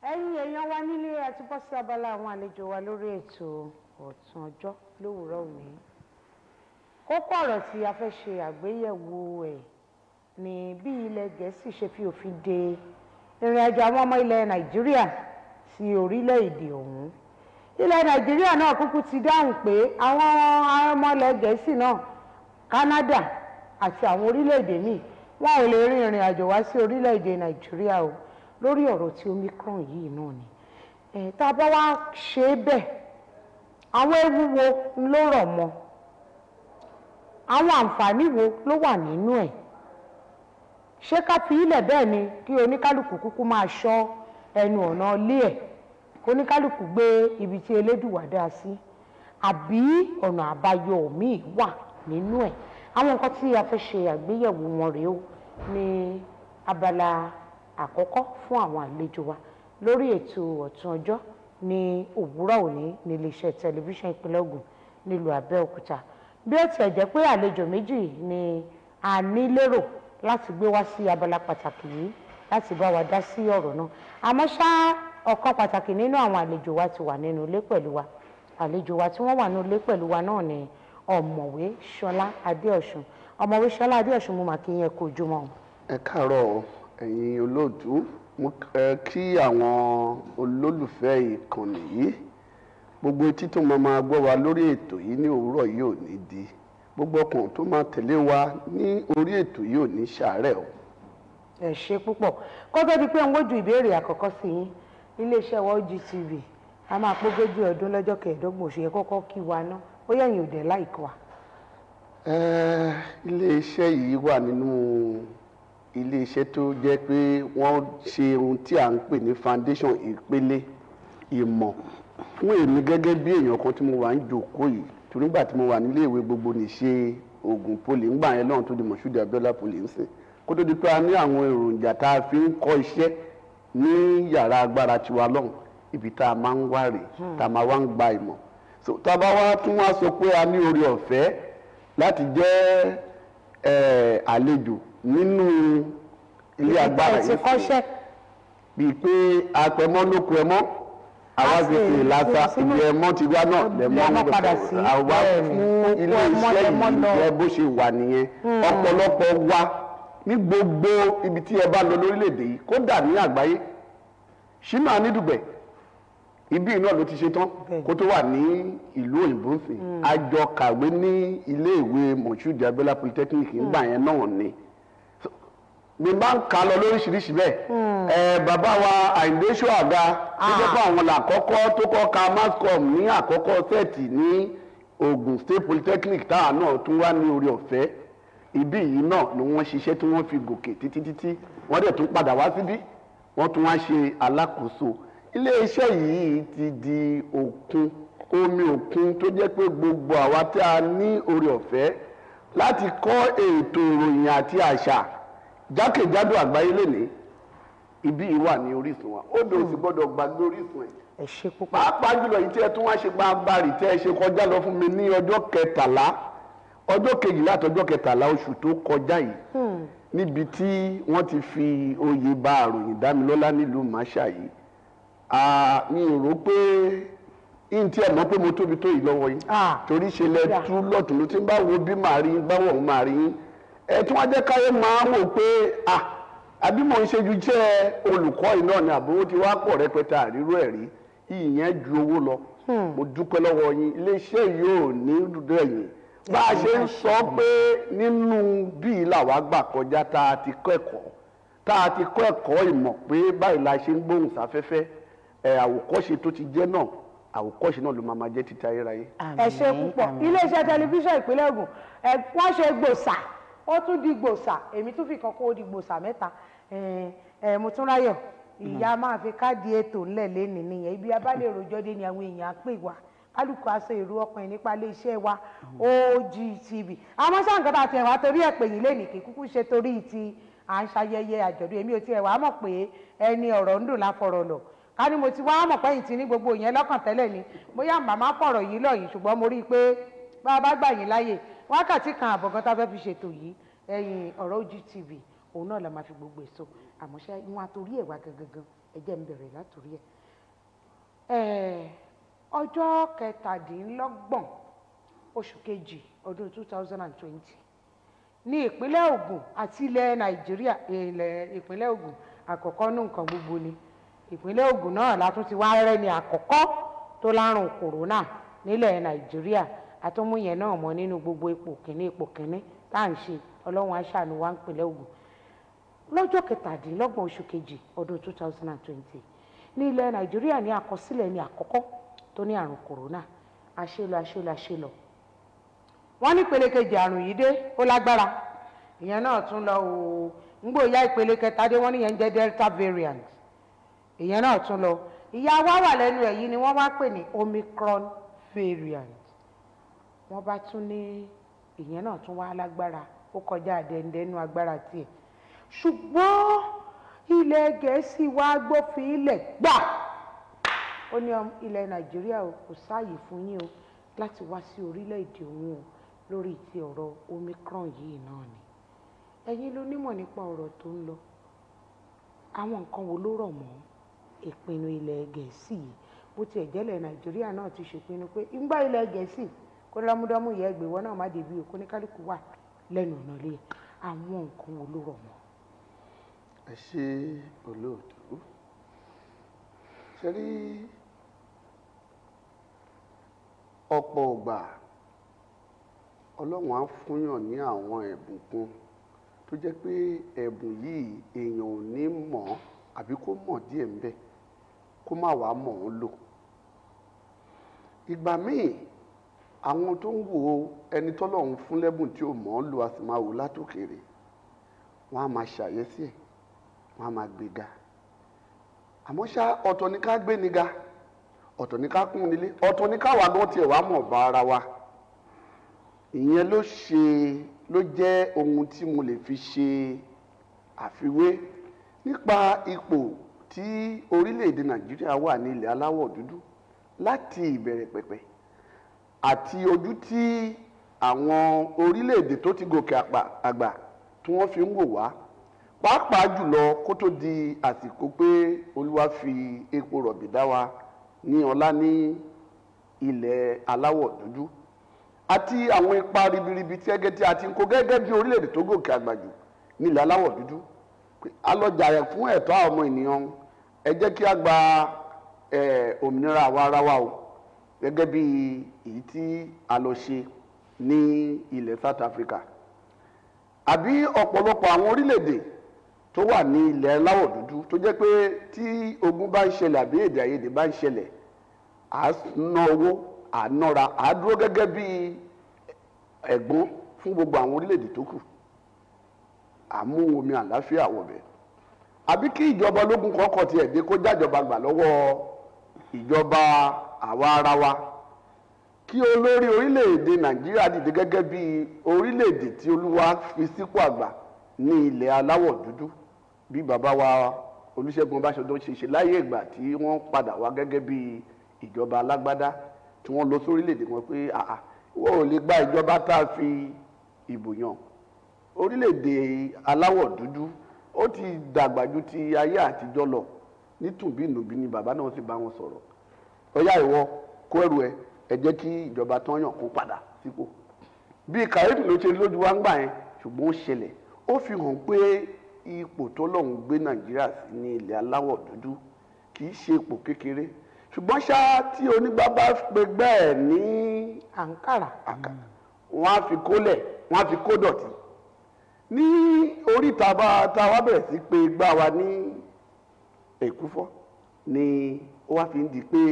ẹ̀yin èèyàn wa nílé àti bọ́ sí abala àwọn àlejò wa lórí ètò ọ̀tún ọjọ́ lówùúrọ̀ òní kókó ọ̀rọ̀ tí a fẹ́ ṣe àgbéyẹ̀wò ẹ̀ ní bí ilẹ̀ gẹ̀ẹ́sì ṣe fi òfin de ìrìn àjò àwọn ọmọ ilẹ̀ nàìjíríà sí orílẹ̀-èdè ọ̀hún ilẹ̀ nàìjíríà náà kúkú ti dáhùn pé àwọn ọmọ ilẹ̀ gẹ̀ẹ́sì náà canada àti àwọn orílẹ̀-èdè míì wọn ò lè rin ìrìn àjò wá sí orílẹ̀-èdè nàìjíríà o lórí ọ̀rọ̀ tí omicron yìí náà ni ẹ̀ tá a bá wá ṣe é bẹ́ẹ̀ àwọn ewu wo ló rọ̀ mọ́ àwọn àǹfààní wo ló wà nínú ẹ̀ ṣé ká fi ilẹ̀ bẹ́ẹ̀ ni kí oníkálukú kúkú máa ṣọ́ ẹnu ọ̀nà ilé ẹ̀ kó oníkálukú gbé ibi tí elédùwà dá sí àbí ọ̀nà àbáyọ míì wà nínú ẹ̀ àwọn nǹkan tí a fẹ́ ṣe àgbéyẹ̀wò wọn rèé o ní abala àkọ́kọ́ fún àwọn àlejò wa lórí ètò ọ̀tún ọjọ́ ní òwúrọ̀ òní ní iléeṣẹ́ tẹlifíṣàn ìpínlẹ̀ Ògùn nílùú Abẹ́òkúta bí ó tiẹ̀ jẹ́ pé àlejò méjì ni a ní lérò láti gbé wá sí abala pàtàkì yìí láti bá wa dá sí ọ̀rọ̀ náà àmọ́ ṣá ọ̀kan pàtàkì nínú àwọn àlejò wa ti wà nínú ilé pẹ̀lú wa àlejò wa tí wọ́n wà nínú ilé pẹ̀lú wa náà ni ọ̀mọ̀wé Ṣọlá Adéọ̀ṣun ọ̀mọ̀wé Ṣọlá Adéọ̀ṣun mo mà kí yẹn kó ojúmọ́ o. ẹ káàárọ̀ ẹ̀yin olóòtú mo ẹ kí àwọn olólùfẹ́ ìkànnì yìí gbogbo etí tó máa máa gbọ́ wa lórí ètò yìí ní òwúrọ̀ yìí ò ní di gbogbo ọkàn tó máa tẹ̀lé wa ní orí ètò yìí ò ní ṣàárẹ̀ o. ẹ ṣe púpọ̀ kó tó di pé ń wójú ìbéèrè àkọ́kọ́ sí yín iléeṣẹ́ wa OGTV a máa pógójì ọdún lọ́jọ́ kẹẹ̀ẹ́dọ́gbọ̀n oṣù yẹn kọ́kọ́ kí wa ná ó yẹ̀yìn òdẹ̀ láìkọ́ wa. Ẹ, iléeṣẹ́ yìí wà nínú iléeṣẹ́ tó jẹ́ pé wọ́n ṣe ohun tí à ń pè ní foundation ìpele ìmọ̀ fún èmi gẹ́gẹ́ bí èèyàn kan tí mo wà ń jòkó yìí torí nígbà tí mo wà nílé ìwé gbogbo nìṣe oògùn poli ńgbà yẹn náà tó di Mọ̀ṣúdì Abíọ́lá poli ń sìn kó tó di pé a ní àwọn èròjà tá a fi ń kọ́ iṣẹ́ ní yàrá agbára tiwa lọ́hùn ibi tá a máa ń wá rè tá a máa wá ń gba ìmọ̀ so tá a bá wá tún wá sọ pé a ní orí ọ̀fẹ́ láti jẹ́ ẹ̀, àlejò nínú ilé agbára ẹ ti yìí kọ́ṣẹ́ bíi pé apẹmọ ló ku ẹmọ àwa A fi sì fi lásà fi sínú- ibi ẹmọ ti wá náà lẹmọ lẹmọ ń padà gbèsè sí. àwa Bẹ́ẹ̀ni. fún Oko ilé ẹmọ iṣẹ́ lẹmọ yìí lọ. jẹ́ bó ṣe wà nìyẹn ọ̀pọ̀lọpọ̀ wa ní gbogbo ibi tí ẹ bá lọ lórílẹ̀‐èdè yìí kódà ní àgbáyé Ṣínà Anídùgbẹ̀ ibi náà ló ti ṣe tán Bẹ́ẹ̀ni. kó tó wà ní ìlú òyìnbó ń sìn àjọ kàwé ní ilé ìwé Mọ̀ṣúdì Abíọ́lá polytechnic nígbà yẹn náà ni mi bá ń kà á lọ lóríṣiríṣi bẹ́ẹ̀ ẹ bàbá wa Àyìndé Ṣóàga tó jẹ́ pé àwọn làkọ́kọ́ tó kọ́ ka mascom ní àkọ́kọ́ sẹ́ẹ̀tì ní Ogun State Polytechnic táwa náà tún wá ní orí ọ̀fẹ́ ibí yìí náà ni wọ́n ṣiṣẹ́ tí wọ́n fi gòkè títí títí wọ́n dẹ̀ tún padà wá síbí wọ́n tún wá ṣe alákòóso iléeṣẹ́ yìí ti di òkun omi òkun tó jẹ́ pé gbogbo àwa tí a ní orí ọ̀fẹ́ láti kọ́ ètò ìròyìn àti àṣà jákèjádò àgbáyé lénìí ibi yìí wà ní orísun wa ó dòwò sí gbọ́dọ̀ gbàgbé orísun ẹ̀ ẹ ṣe púpọ̀ pàápàá jùlọ yìí tí ẹ tún wá ṣe gbàǹbarì tẹ́ ẹ ṣe kọjá lọ fún mi ní ọjọ́ kẹtàlá ọjọ́ kejìlá àtọjọ́ kẹtàlá oṣù tó kọjá yìí níbi tí wọ́n ti fi oyè bá àròyìn dámilọ́lá nílùú màṣá yìí Ah, mi ò rò pé yín tí ẹ mọ̀ pé mo tóbi tó yìí lọ́wọ́ yìí Ah, torí ṣe lẹ kódà. tú lọ́tún ló ti ń bá wo bí màá rí bá wọ̀ ń màá rí yín ẹ tí wọ́n jẹ́ káyé máa wò pé ah àbí mò ń ṣe ju jẹ́ olùkọ́ yìí náà ni àbówó ti wá pọ̀ rẹpẹtẹ àríró ẹ̀ rí ìyẹn ju owó lọ mo dúpẹ́ lọ́wọ́ yín iléeṣẹ́ yìí ò ní dúdú ẹ̀yìn bá a ṣe ń sọ pé nínú bíi làwa gbà kọjá tá a ti kọ́ ẹ̀kọ́ tá a ti kọ́ ẹ̀kọ́ ìmọ̀ pé báyìí la ṣe ń gbóhùn sáfẹ́fẹ́ ẹ̀ àwòkọ́ṣe tó ti jẹ́ náà àwòkọ́ṣe náà ló máa ma jẹ́ títí ayérayé. ẹ ṣe púpọ̀ iléeṣẹ́ tẹlifíṣàn ìpínlẹ̀ Ògùn ẹ wọ́n ṣe gbòòsà ó tún di gbòòsà èmi tún fi kan kó o di gbòòsà mẹ́ta ẹ ẹ mo tún ráyọ̀ ìyá máa fi káàdì ètò ńlẹ̀ lẹ́nìí nìyẹn ibi abálẹ̀ rojọ́ dé ni àwọn èèyàn á pè wá kálukú aṣọ èrò ọkùnrin nípa iléeṣẹ́ wa OGTV àmọ́ sáà nǹkan tá a ti ẹ̀ wá torí ẹ̀ pè yín lẹ́nìí kì í kúkú ṣe torí ti à ń ṣayẹyẹ àjọ̀dún èmi ò tiẹ̀ wá mọ̀ pé ẹni ọ̀rọ̀ ń dùn láfọ̀rọ̀ lọ ká ní mo ti wá mọ̀ pẹ́yìn tí ní gbogbo ìyẹn lọ́kàn tẹ́lẹ̀ ni bóyá màmá fọ̀rọ̀ yìí lọ yìí ṣùgbọ́n mo rí i pé bá a bá gbà yín láàyè wákàtí kan àbọ̀ gan tá a fẹ́ fi ṣètò yìí ẹ̀yìn ọ̀rọ̀ OGTV òun náà la máa fi gbogbo èso àmọ́ ṣe wọn àtòrí ẹ̀ wá gangan ẹ jẹ́ n bẹ̀rẹ̀ látòrí ẹ̀ ẹ̀ ọjọ́ kẹtàdínlọ́gbọ̀n oṣù kejì ọdún two thousand and twenty ní ìpínlẹ̀ Ògùn àti ilẹ̀ Nàìjíríà ilẹ̀ ìpínlẹ̀ Ògùn àkọ́kọ́ ní nǹkan gbogbo ni ìpínlẹ̀ Ògùn náà látún ti wá rẹ́ ní àkọ́kọ́ tó lárùn kòrónà nílẹ̀ Nàìjíríà àtúmú yẹn náà mọ́ nínú gbogbo ipò kìíní ipò kìíní tá à ń ṣe Ọlọ́run aṣàánú wa ń pínlẹ̀ Ògùn lọ́jọ́ kẹtàdínlọ́gbọ̀n oṣù kejì ọdún two thousand and twenty ní ilẹ̀ Nàìjíríà ní àkọsílẹ̀ ní àkọ́kọ́ tó ní àrùn kòrónà àṣelọ àṣelọ àṣelọ wọ́n ní ìpele kejì àrùn yìí dé ó lágbára ìyẹn náà tún lọ o ńgbò ìyá ìpele kẹta dé wọ́n níyẹn ń jẹ́ delta variant ìyẹn náà tún lọ ìyá wa wà lẹ́nu ẹ̀ yìí ni wọ́n wá pè ní omicron variant wọ́n bá tún ní ìyẹn náà tún wá lágbára ó kọjá àdẹ́ndẹ́nu agbára tiẹ̀ ṣùgbọ́n ilẹ̀ gẹ̀ẹ́sì wa gbófin ilẹ̀ gbà ó ní ilẹ̀ nàìjíríà o kò sáàyè fún yín o láti wá sí orílẹ̀-èdè òun o lórí ti ọ̀rọ̀ omicron yìí náà ni ẹ̀yin ló nímọ̀ nípa ọ̀rọ̀ tó ń lọ àwọn nǹkan wo ló rọ̀ mọ́ ìpinnu ilẹ̀ gẹ̀ẹ́sì yìí bó tiẹ̀ jẹ́lẹ̀ nàìjíríà náà ti ṣèpinnu pé ńgbà ilẹ̀ gẹ̀ẹ́sì kó dámúdámú yẹ ẹgbẹ̀wọ́ náà má débi òkú ní kálukú wà lẹ́nu ọ̀nà ilé àwọn nǹkan wo ló rọ̀ mọ́. ẹ ṣe olóòtú ṣe rí ọ̀pọ̀ ọgbà ọlọ́run á fúnyàn ní àwọn ẹ̀bùn kan tó jẹ́ pé ẹ̀bùn yìí èèyàn ò ní mọ̀ àbí kó mọ̀ díẹ̀ ńbẹ̀ kó má wàá mọ̀ ọ́n lò ìgbà míì àwọn tó ń wo ẹni tọ́lọ́run fún lẹ́bùn tí ò mọ̀ ọ́n lò a sì máa wò látòkèrè wọ́n á máa ṣàyẹ́sí ẹ̀ wọ́n á máa gbéga àmọ́ ṣá ọ̀tọ̀ ní ká gbé ni ga ọ̀tọ̀ ní ká kún nílé ọ̀tọ̀ ní káwa gan tiẹ̀ wá mọ̀ bá ara wa ìyẹn ló ṣe ló jẹ́ ohun tí mo lè fi ṣe àfiwé nípa ipò tí orílẹ̀-èdè nàìjíríà wà ní ilẹ̀ aláwọ̀ dúdú láti ìbẹ̀rẹ̀ pẹ̀pẹ̀ àti ojú tí àwọn orílẹ̀-èdè tó ti gòkè àgbà tí wọ́n fi ń wò wá pàápàá jùlọ kó tó di àsìkò pé olúwa fi epo rọ̀bì dá wa ní ọlá ní ilẹ̀ aláwọ̀ dúdú àti àwọn ipa ribiribi tí ẹgẹ tí a ti ń kó gẹ́gẹ́ bí orílẹ̀-èdè tó gòkè àgbà jù ní ilẹ̀ aláwọ̀ dúdú alọ́jà rẹ̀ fún ẹ̀tọ́ àwọn ọmọ ènìyàn ẹ jẹ́ kí a gba òmìnira àwa ara wa o gẹ́gẹ́ bí èyí tí a lọ ṣe ní ilẹ̀ South Africa àbí ọ̀pọ̀lọpọ̀ àwọn orílẹ̀-èdè tó wà ní ilẹ̀ aláwọ̀ dúdú tó jẹ́ pé tí ogun bá ń ṣẹlẹ̀ àbí èdè àìyedè bá ń ṣẹlẹ̀ à ná owó à nọ́ra à dúró gẹ́gẹ́ bí ẹ̀gbọ́n fún gbogbo àwọn orílẹ̀-èdè tó kù àmú omi àláfíà wọ̀bẹ̀ àbí kí ìjọba ológun kọ́kọ́ tiẹ̀ dé kó jájọba gbà lọ́wọ́ ìjọba àwa ara wa kí olórí orílẹ̀-èdè nàìjíríà dìde gẹ́gẹ́ bí orílẹ̀-èdè tí olúwa fi sípò àgbà ní ilẹ̀ aláwọ̀ dúdú bí bàbá wa olúṣẹ́gun ọbásanjọ́ ṣe ṣe láyé ìgbà tí wọ́n padà wá gẹ́gẹ́ bí ìjọba alágbádá tí wọ́n lọ sórílẹ̀-èdè wọn pé àà wọ́n ò lè gba ìjọba tá a fi ìbò yàn orílẹ̀-èdè aláwọ̀ dúdú ó ti dàgbà ju ti ayé àtijọ́ lọ nítùbínùbí ni bàbá náà sì bá wọn sọ̀rọ̀ ọyá ìwọ kó ẹrù ẹ ẹ jẹ́ kí ìjọba tán yàn kó padà sípò bí kàyéfì ló ṣe lójú wa ń gbà yẹn ṣùgbọ́n ó ṣẹlẹ̀ ó fi hàn pé ipò tó lọ́hùn gbé nàìjíríà sí ní ilẹ̀ aláwọ̀ dúdú kì í ṣe ipò kékeré ṣùgbọ́n ṣá tí onígbàgbà pe bẹ́ẹ̀ ní àǹkàrà wọ́n á fi kólẹ̀ wọ́n á fi kó dọ̀tí ní oríta bá tá a wá bẹ̀rẹ̀ sí pé gbá wa ní èkúfọ́ ni ó wá fi ń di pé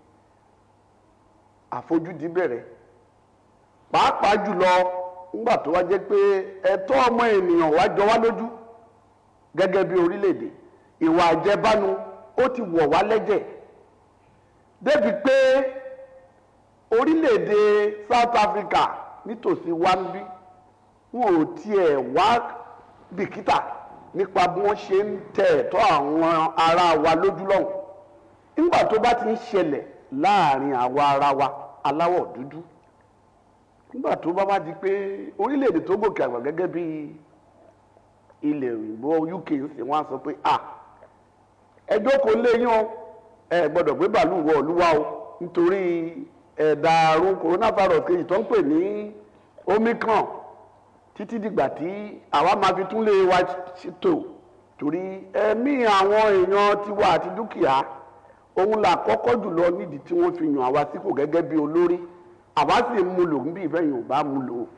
àfojúdi bẹ̀rẹ̀ pàápàá jùlọ ńgbà tó wá jẹ́ pé ẹ̀tọ́ ọmọ ènìyàn wá jọ wá lójú gẹ́gẹ́ bí orílẹ̀-èdè ìwà àjẹbánu ó ti wọ̀ wá lẹ́jẹ̀ débi pé orílẹ̀-èdè South Africa nítòsí wa ń bí wọn ò tiẹ̀ wá bìkítà nípa bí wọ́n ṣe ń tẹ ẹ̀tọ́ àwọn ará wa lójú lọ́hùn nígbà tó bá ti ń ṣẹlẹ̀ láàrin àwa ara wa aláwọ̀ dúdú nígbà tó bá bá di pé orílẹ̀-èdè tó gòkè àgbà gẹ́gẹ́ bí ilẹ̀ òyìnbó UK ń sìn wọ́n á sọ pé à ẹ jókòó lé yín o ẹ gbọ́dọ̀ gbé bàálù wọ olúwa o nítorí ẹ̀dà àrùn coronavirus kejì tó ń pè ní omicron títí dìgbà tí àwa máa fi tún lé wa ṣètò torí ẹ̀mí àwọn èèyàn tiwa àti dúkìá òun là kọ́kọ́ jùlọ nídìí tí wọ́n fi yàn àwa sípò gẹ́gẹ́ bí olórí àwa sì ń mu lò ń bí ìfẹ́yìn ò bá mu lò ó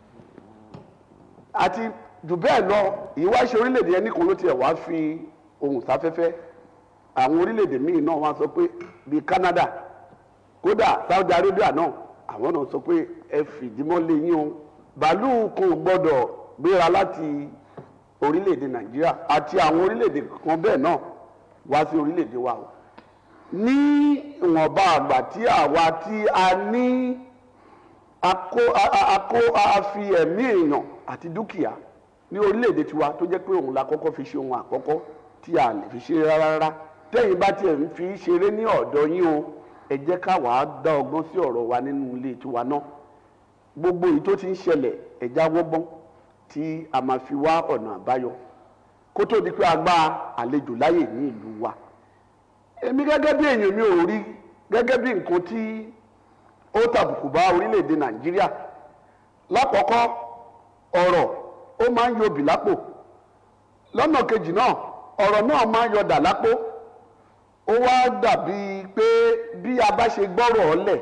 àti jù bẹ́ẹ̀ lọ ìwáṣẹ orílẹ̀-èdè ẹnì kan ló tiẹ̀ wá fi ohùn sáfẹ́fẹ́ àwọn orílẹ̀-èdè míì náà wá sọ pé bíi Canada kódà Saudi Arabia náà àwọn náà sọ pé ẹ fìdímọ́ lé yín o bàálù kò gbọ́dọ̀ gbéra láti orílẹ̀-èdè Nàìjíríà àti àwọn orílẹ̀-èdè kan bẹ́ẹ̀ náà wá sí orílẹ̀-èdè wa o ní ìwọ̀nba àgbà tí àwa tí a ní akó akó a fi ẹ̀mí èèyàn àti dúkìá ní orílẹ̀-èdè tiwa tó jẹ́ pé òun la kọ́kọ́ fi ṣe ohun àkọ́kọ́ tí a lè fi ṣe rárá rárá tẹ́yìn bá tiẹ̀ ń fi ṣeré ní ọ̀dọ̀ yín o ẹ jẹ́ ká wàá dá ọgbọ́n sí ọ̀rọ̀ wa nínú ilé tiwa náà gbogbo èyí tó ti ń ṣẹlẹ̀ ẹ̀já wọ́gbọ́n tí a máa fi wá ọ̀nà àbáyọ kó tó di pé a gba àlejò láyè ní ìlú wa èmi gẹ́gẹ́ bí èèyàn mi ò rí gẹ́gẹ́ bí nǹkan tí ó tàbùkù bá orílẹ̀-èdè nàìjíríà lákọ̀ọ́kọ́ ọ̀rọ̀ ó máa ń yọbì lápò lọ́nà kejì náà ọ̀rọ̀ náà máa ń yọdà lápò ó wá dàbí pé bí a bá ṣe gbọ́rọ̀ ọ̀lẹ̀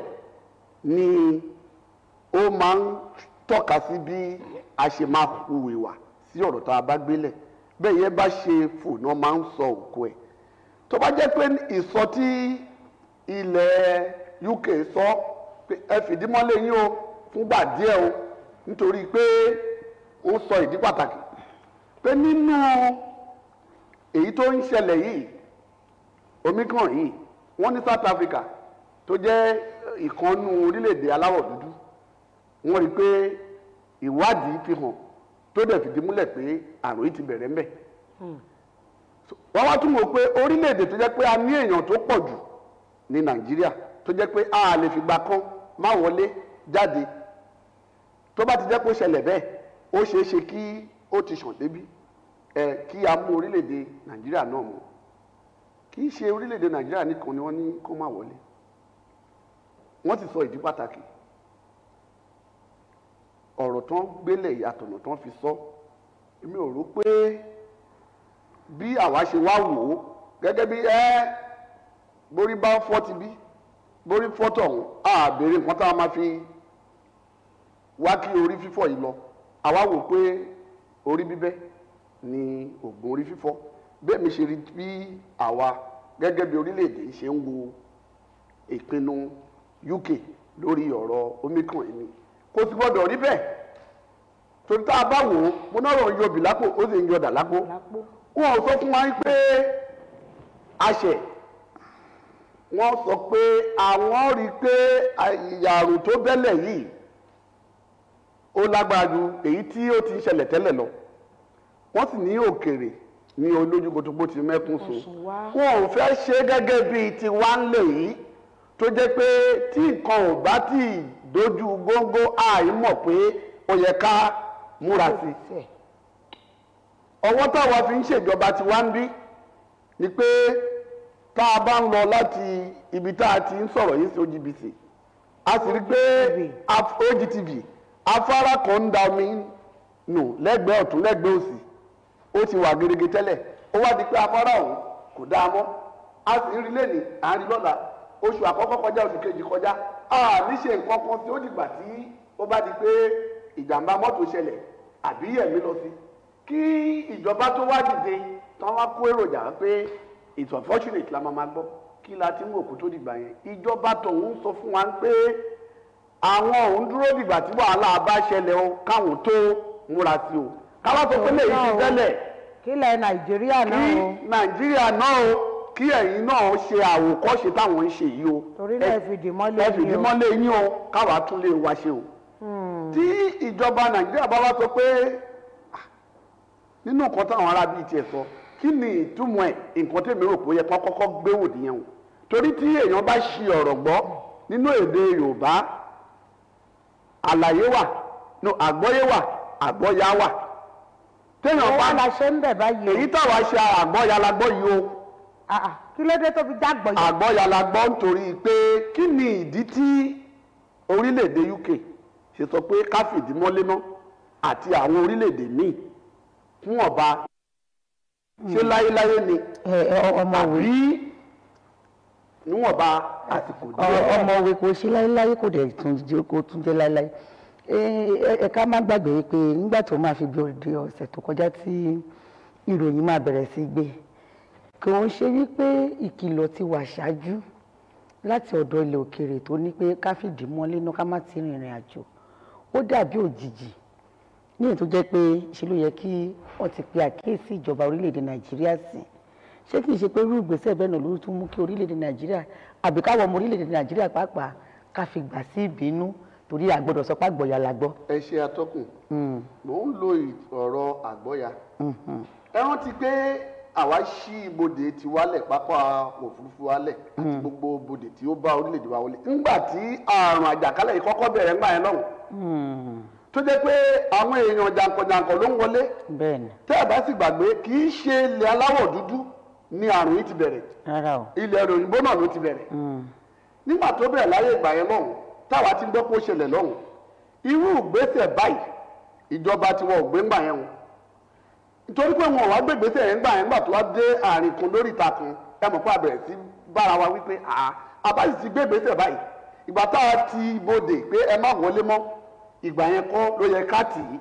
ni ó máa ń tọ́ka sí bí a ṣe máa hùwà sí ọ̀rọ̀ tá a bá gbélẹ̀ bẹ́ẹ̀ yẹn bá ṣe fò náà máa ń sọ òkú ẹ̀ tó bá jẹ́ pé ìsọ tí ilẹ̀ UK sọ pé ẹ fìdí mọ́lé yín o fúngbà díẹ̀ o nítorí pé ó sọ ìdí pàtàkì pé nínú èyí tó ń ṣẹlẹ̀ yìí omicron yìí wọ́n ní South Africa tó jẹ́ ìkànnù orílẹ̀-èdè aláwọ̀ dúdú wọ́n rí i pé ìwádìí fi hàn tó dẹ̀ fìdí múlẹ̀ pé àrùn yìí ti bẹ̀rẹ̀ ń bẹ̀ wọ́n wá tún mọ̀ pé orílẹ̀-èdè tó jẹ́ pé a ní èèyàn tó pọ̀ jù ní nàìjíríà tó jẹ́ pé a lè fìgbà kan má wọlé jáde tó bá ti jẹ́ kó ṣẹlẹ̀ bẹ́ẹ̀ ó ṣeé ṣe kí ó ti ṣàn débi ẹ kí a mú orílẹ̀-èdè nàìjíríà náà mọ̀ kì í ṣe orílẹ̀-èdè nàìjíríà nìkan ni wọ́n ní kó má wọlé wọ́n ti sọ ìdí pàtàkì ọ̀rọ̀ tán gbélé ìyàtọ̀nà tán fi sọ èmi ò rò pé bí àwa ṣe wá wò ó gẹ́gẹ́ bí ẹ́ borí bá fọ́ ti bí borí fọ́ tọ̀hún á béèrè nǹkan tá a máa fi wá kí orí fífọ́ yìí lọ àwa wò pé orí bíbẹ́ ni oògùn orí fífọ́ bẹ́ẹ̀ mi ṣe rí bí àwa gẹ́gẹ́ bí orílẹ̀-èdè ṣe ń wo ìpinnu UK lórí ọ̀rọ̀ omicron yìí ni kò sì gbọ́dọ̀ rí bẹ́ẹ̀ torí tá a bá wò ó mo náà rọ̀ ń yọbì lápò ó sì ń yọdà lápò lápò wọn ò sọ fún wa pé àṣẹ wọn sọ pé àwọn rí i pé ìyàrùn tó bẹ́lẹ̀ yìí ó lágbára ju èyí tí ó ti ń ṣẹlẹ̀ tẹ́lẹ̀ lọ wọ́n sì ní òkèrè ní olójúkotogbó ti mẹ́kún so Ọ̀sùn wá. wọn ò fẹ́ ṣe gẹ́gẹ́ bíi tiwa ń lè yìí tó jẹ́ pé tí nǹkan ò bá tí ì dojú góńgó àìmọ̀ pé ó yẹ ká múra sí i Tiẹ̀. ọwọ́ táwa fi ń ṣèjọba ti wá ń bí ni pé tá a bá ń lọ láti ibi tá a ti ń sọ̀rọ̀ yìí sí OGBC a sì rí pé af- OGTV afárá kan ń da omi nù lẹ́gbẹ̀ẹ́ ọ̀tún lẹ́gbẹ̀ẹ́ òsì ó ti wà gerege tẹ́lẹ̀ ó wá di pé afárá ọ̀hún kò dáa mọ́ a sì ń rí lẹ́nìí à ń rí lọ́la oṣù àkọ́kọ́ kọjá oṣù kejì kọjá a ní ṣe nǹkan kan tí ó dìgbà tí ó bá di pé ìjàmbá mọ́tò ṣẹlẹ̀ àbí ẹ̀mí lọ sí kí ìjọba tó wá dìde tán wá kó èròjà pé it's unfortunate la máa ma gbọ́ kí la ti ń wò kó tó dìgbà yẹn ìjọba tọ̀hún sọ fún wa pé àwọn òun dúró dìgbà tí wàhálà bá ṣẹlẹ̀ o káwọn tó múra sí o káwọn sọ pé lèyí ti tẹ́lẹ̀ kílẹ̀ nàìjíríà kí náà o nàìjíríà náà o kí ẹ̀yin náà ṣe àwòkọ́ṣe táwọn ń ṣe yìí o torí náà ẹ fìdí mọ́lé ẹ fìdí yín o. mọ́lé yín o káwa tún lè wá ṣe o tí ìjọba nàìjíríà bá wá sọ pé ah, nínú nǹkan táwọn ará bíi tiẹ̀ sọ kí ni ìtumọ̀ ẹ̀ nǹkan tèmi rò pé ó yẹ kó kọ́kọ́ gbé wò nìyẹn o torí tí èèyàn bá ṣi ọ̀rọ̀ gbọ́ nínú èdè yorùbá àlàyé wà no àgbọ́yé wà àgbọ́yá wà téèyàn wọ́n bá wá la ṣe ń bẹ̀ báyìí o. èyí táwa ṣe àgbọ́yá la gbọ́ yìí o Ah, ah, kí ló dé tó fi jágbọ̀ yìí. àgbọ́ya la gbọ́ nítorí pé kí ni ìdí tí orílẹ̀-èdè UK ṣe sọ pé ká fìdí mọ́lé mọ́ àti àwọn orílẹ̀-èdè míì fún ọba ṣé láyéláyé ni ẹ ẹ ọmọwé àbí níwọ̀nba àsìkò díẹ̀. Ọ- ọmọwé kò ṣe láéláé kò dẹ̀ tún jẹ́ kó tún jẹ́ láéláé ẹ ẹ ká má gbàgbé pé nígbà tó máa fi bí òde ọ̀sẹ̀ tó kọjá tí ìròyìn máa bẹ̀rẹ̀ sí gbé kò ń ṣe wípé ìkìlọ̀ ti wà ṣáájú láti ọ̀dọ̀ ilẹ̀ òkèèrè tó ní pé ká fìdí mọ́lé náà ká má ti rìnrìn àjò ó dàbí òjijì ní èyí tó jẹ́ pé ṣe ló yẹ kí wọ́n ti pe àkíyèsí ìjọba orílẹ̀-èdè nàìjíríà sí ṣé kìí ṣe pé irú ìgbésẹ̀ bẹ́ẹ̀ náà ló tún mú kí orílẹ̀-èdè nàìjíríà àbí káwọn ọmọ orílẹ̀-èdè nàìjíríà pàápàá ká fi gbà sí ìbínú torí àgbọ̀dọ̀ sọ pé àgbọ̀yà la gbọ́. ẹ ṣe atọ́kùn mò ń lo ì- ọ̀rọ̀ àgbọ́ya ẹ rántí pé àwa ṣí ibodè ti wálẹ̀ pápá òfurufú wálẹ̀ àti gbogbo ibodè tí ó bá orílẹ̀-èdè wa wọlé ńgbà tí àrùn àjàkálẹ̀ yìí kọ́kọ́ bẹ̀rẹ̀ ńgbà yẹn lọ́hùn tó jẹ́ pé àwọn èèyàn jàǹkànjàǹkàn ló ń wọlé bẹ́ẹ̀ ni tẹ́ ẹ bá sì gbàgbé kì í ṣe ilẹ̀ aláwọ̀ dúdú ni àrùn yìí ti bẹ̀rẹ̀ rárá o. ilẹ̀ òyìnbó náà ló ti bẹ̀rẹ̀ nígbà tó bẹ̀rẹ̀ láyé ìgbà yẹn lọ́hùn táwa ti gbọ́ pé ó ṣẹlẹ̀ lọ́hùn irú ìgbésẹ̀ báyìí ìjọba tiwọn ò gbé ńgbà yẹn o nítorí pé wọn ò wá gbé ìgbésẹ̀ yẹn ńgbà yẹn ńgbà tó wá dé àárín kan lórí ìta kan ẹ mọ̀ pé a bẹ̀rẹ̀ sí bára wa wípé àá àbáyé ti gbé ìgbésẹ̀ báyìí ìgbà táwa ti bodè pé ẹ má wọlé mọ́ ìgbà yẹn kọ́ ló yẹ ká tì í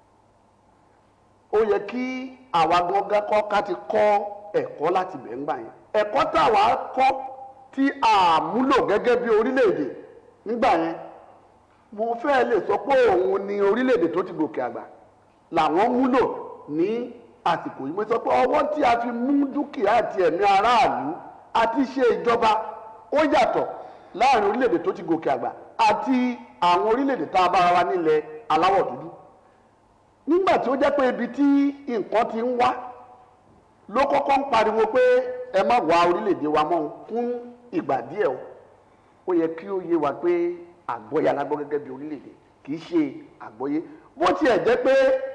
ó yẹ kí àwa gangan kọ́ ká ti kọ́ ẹ̀kọ́ láti bẹ̀ ńgbà yẹn ẹ̀kọ́ táwa kọ́ tí a múlò gẹ́gẹ́ bí orílẹ̀-èdè nígbà yẹn mo fẹ́ lè sọ pé òun ni orílẹ̀-èdè tó ti gòkè àgbà làwọn múlò ní àsìkò yìí mo sọ pé ọwọ́ tí a fi mú dúkìá àti ẹ̀mí aráàlú àti ṣe ìjọba ó yàtọ̀ láàrin orílẹ̀-èdè tó ti gòkè àgbà àti àwọn orílẹ̀-èdè tá a bára wa nílẹ̀ aláwọ̀ dúdú nígbà tí ó jẹ́ pé ibi tí nǹkan ti ń wá ló kọ́kọ́ ń pariwo pé ẹ má wá orílẹ̀-èdè wa mọ́ o fún ìgbà díẹ̀ o ó yẹ kí ó yé wa pé àgbọ́yé alágbọ́ gẹ́gẹ́ bí orílẹ̀-èdè kì í ṣe àgbọ́yé bó tiẹ̀ jẹ́ pé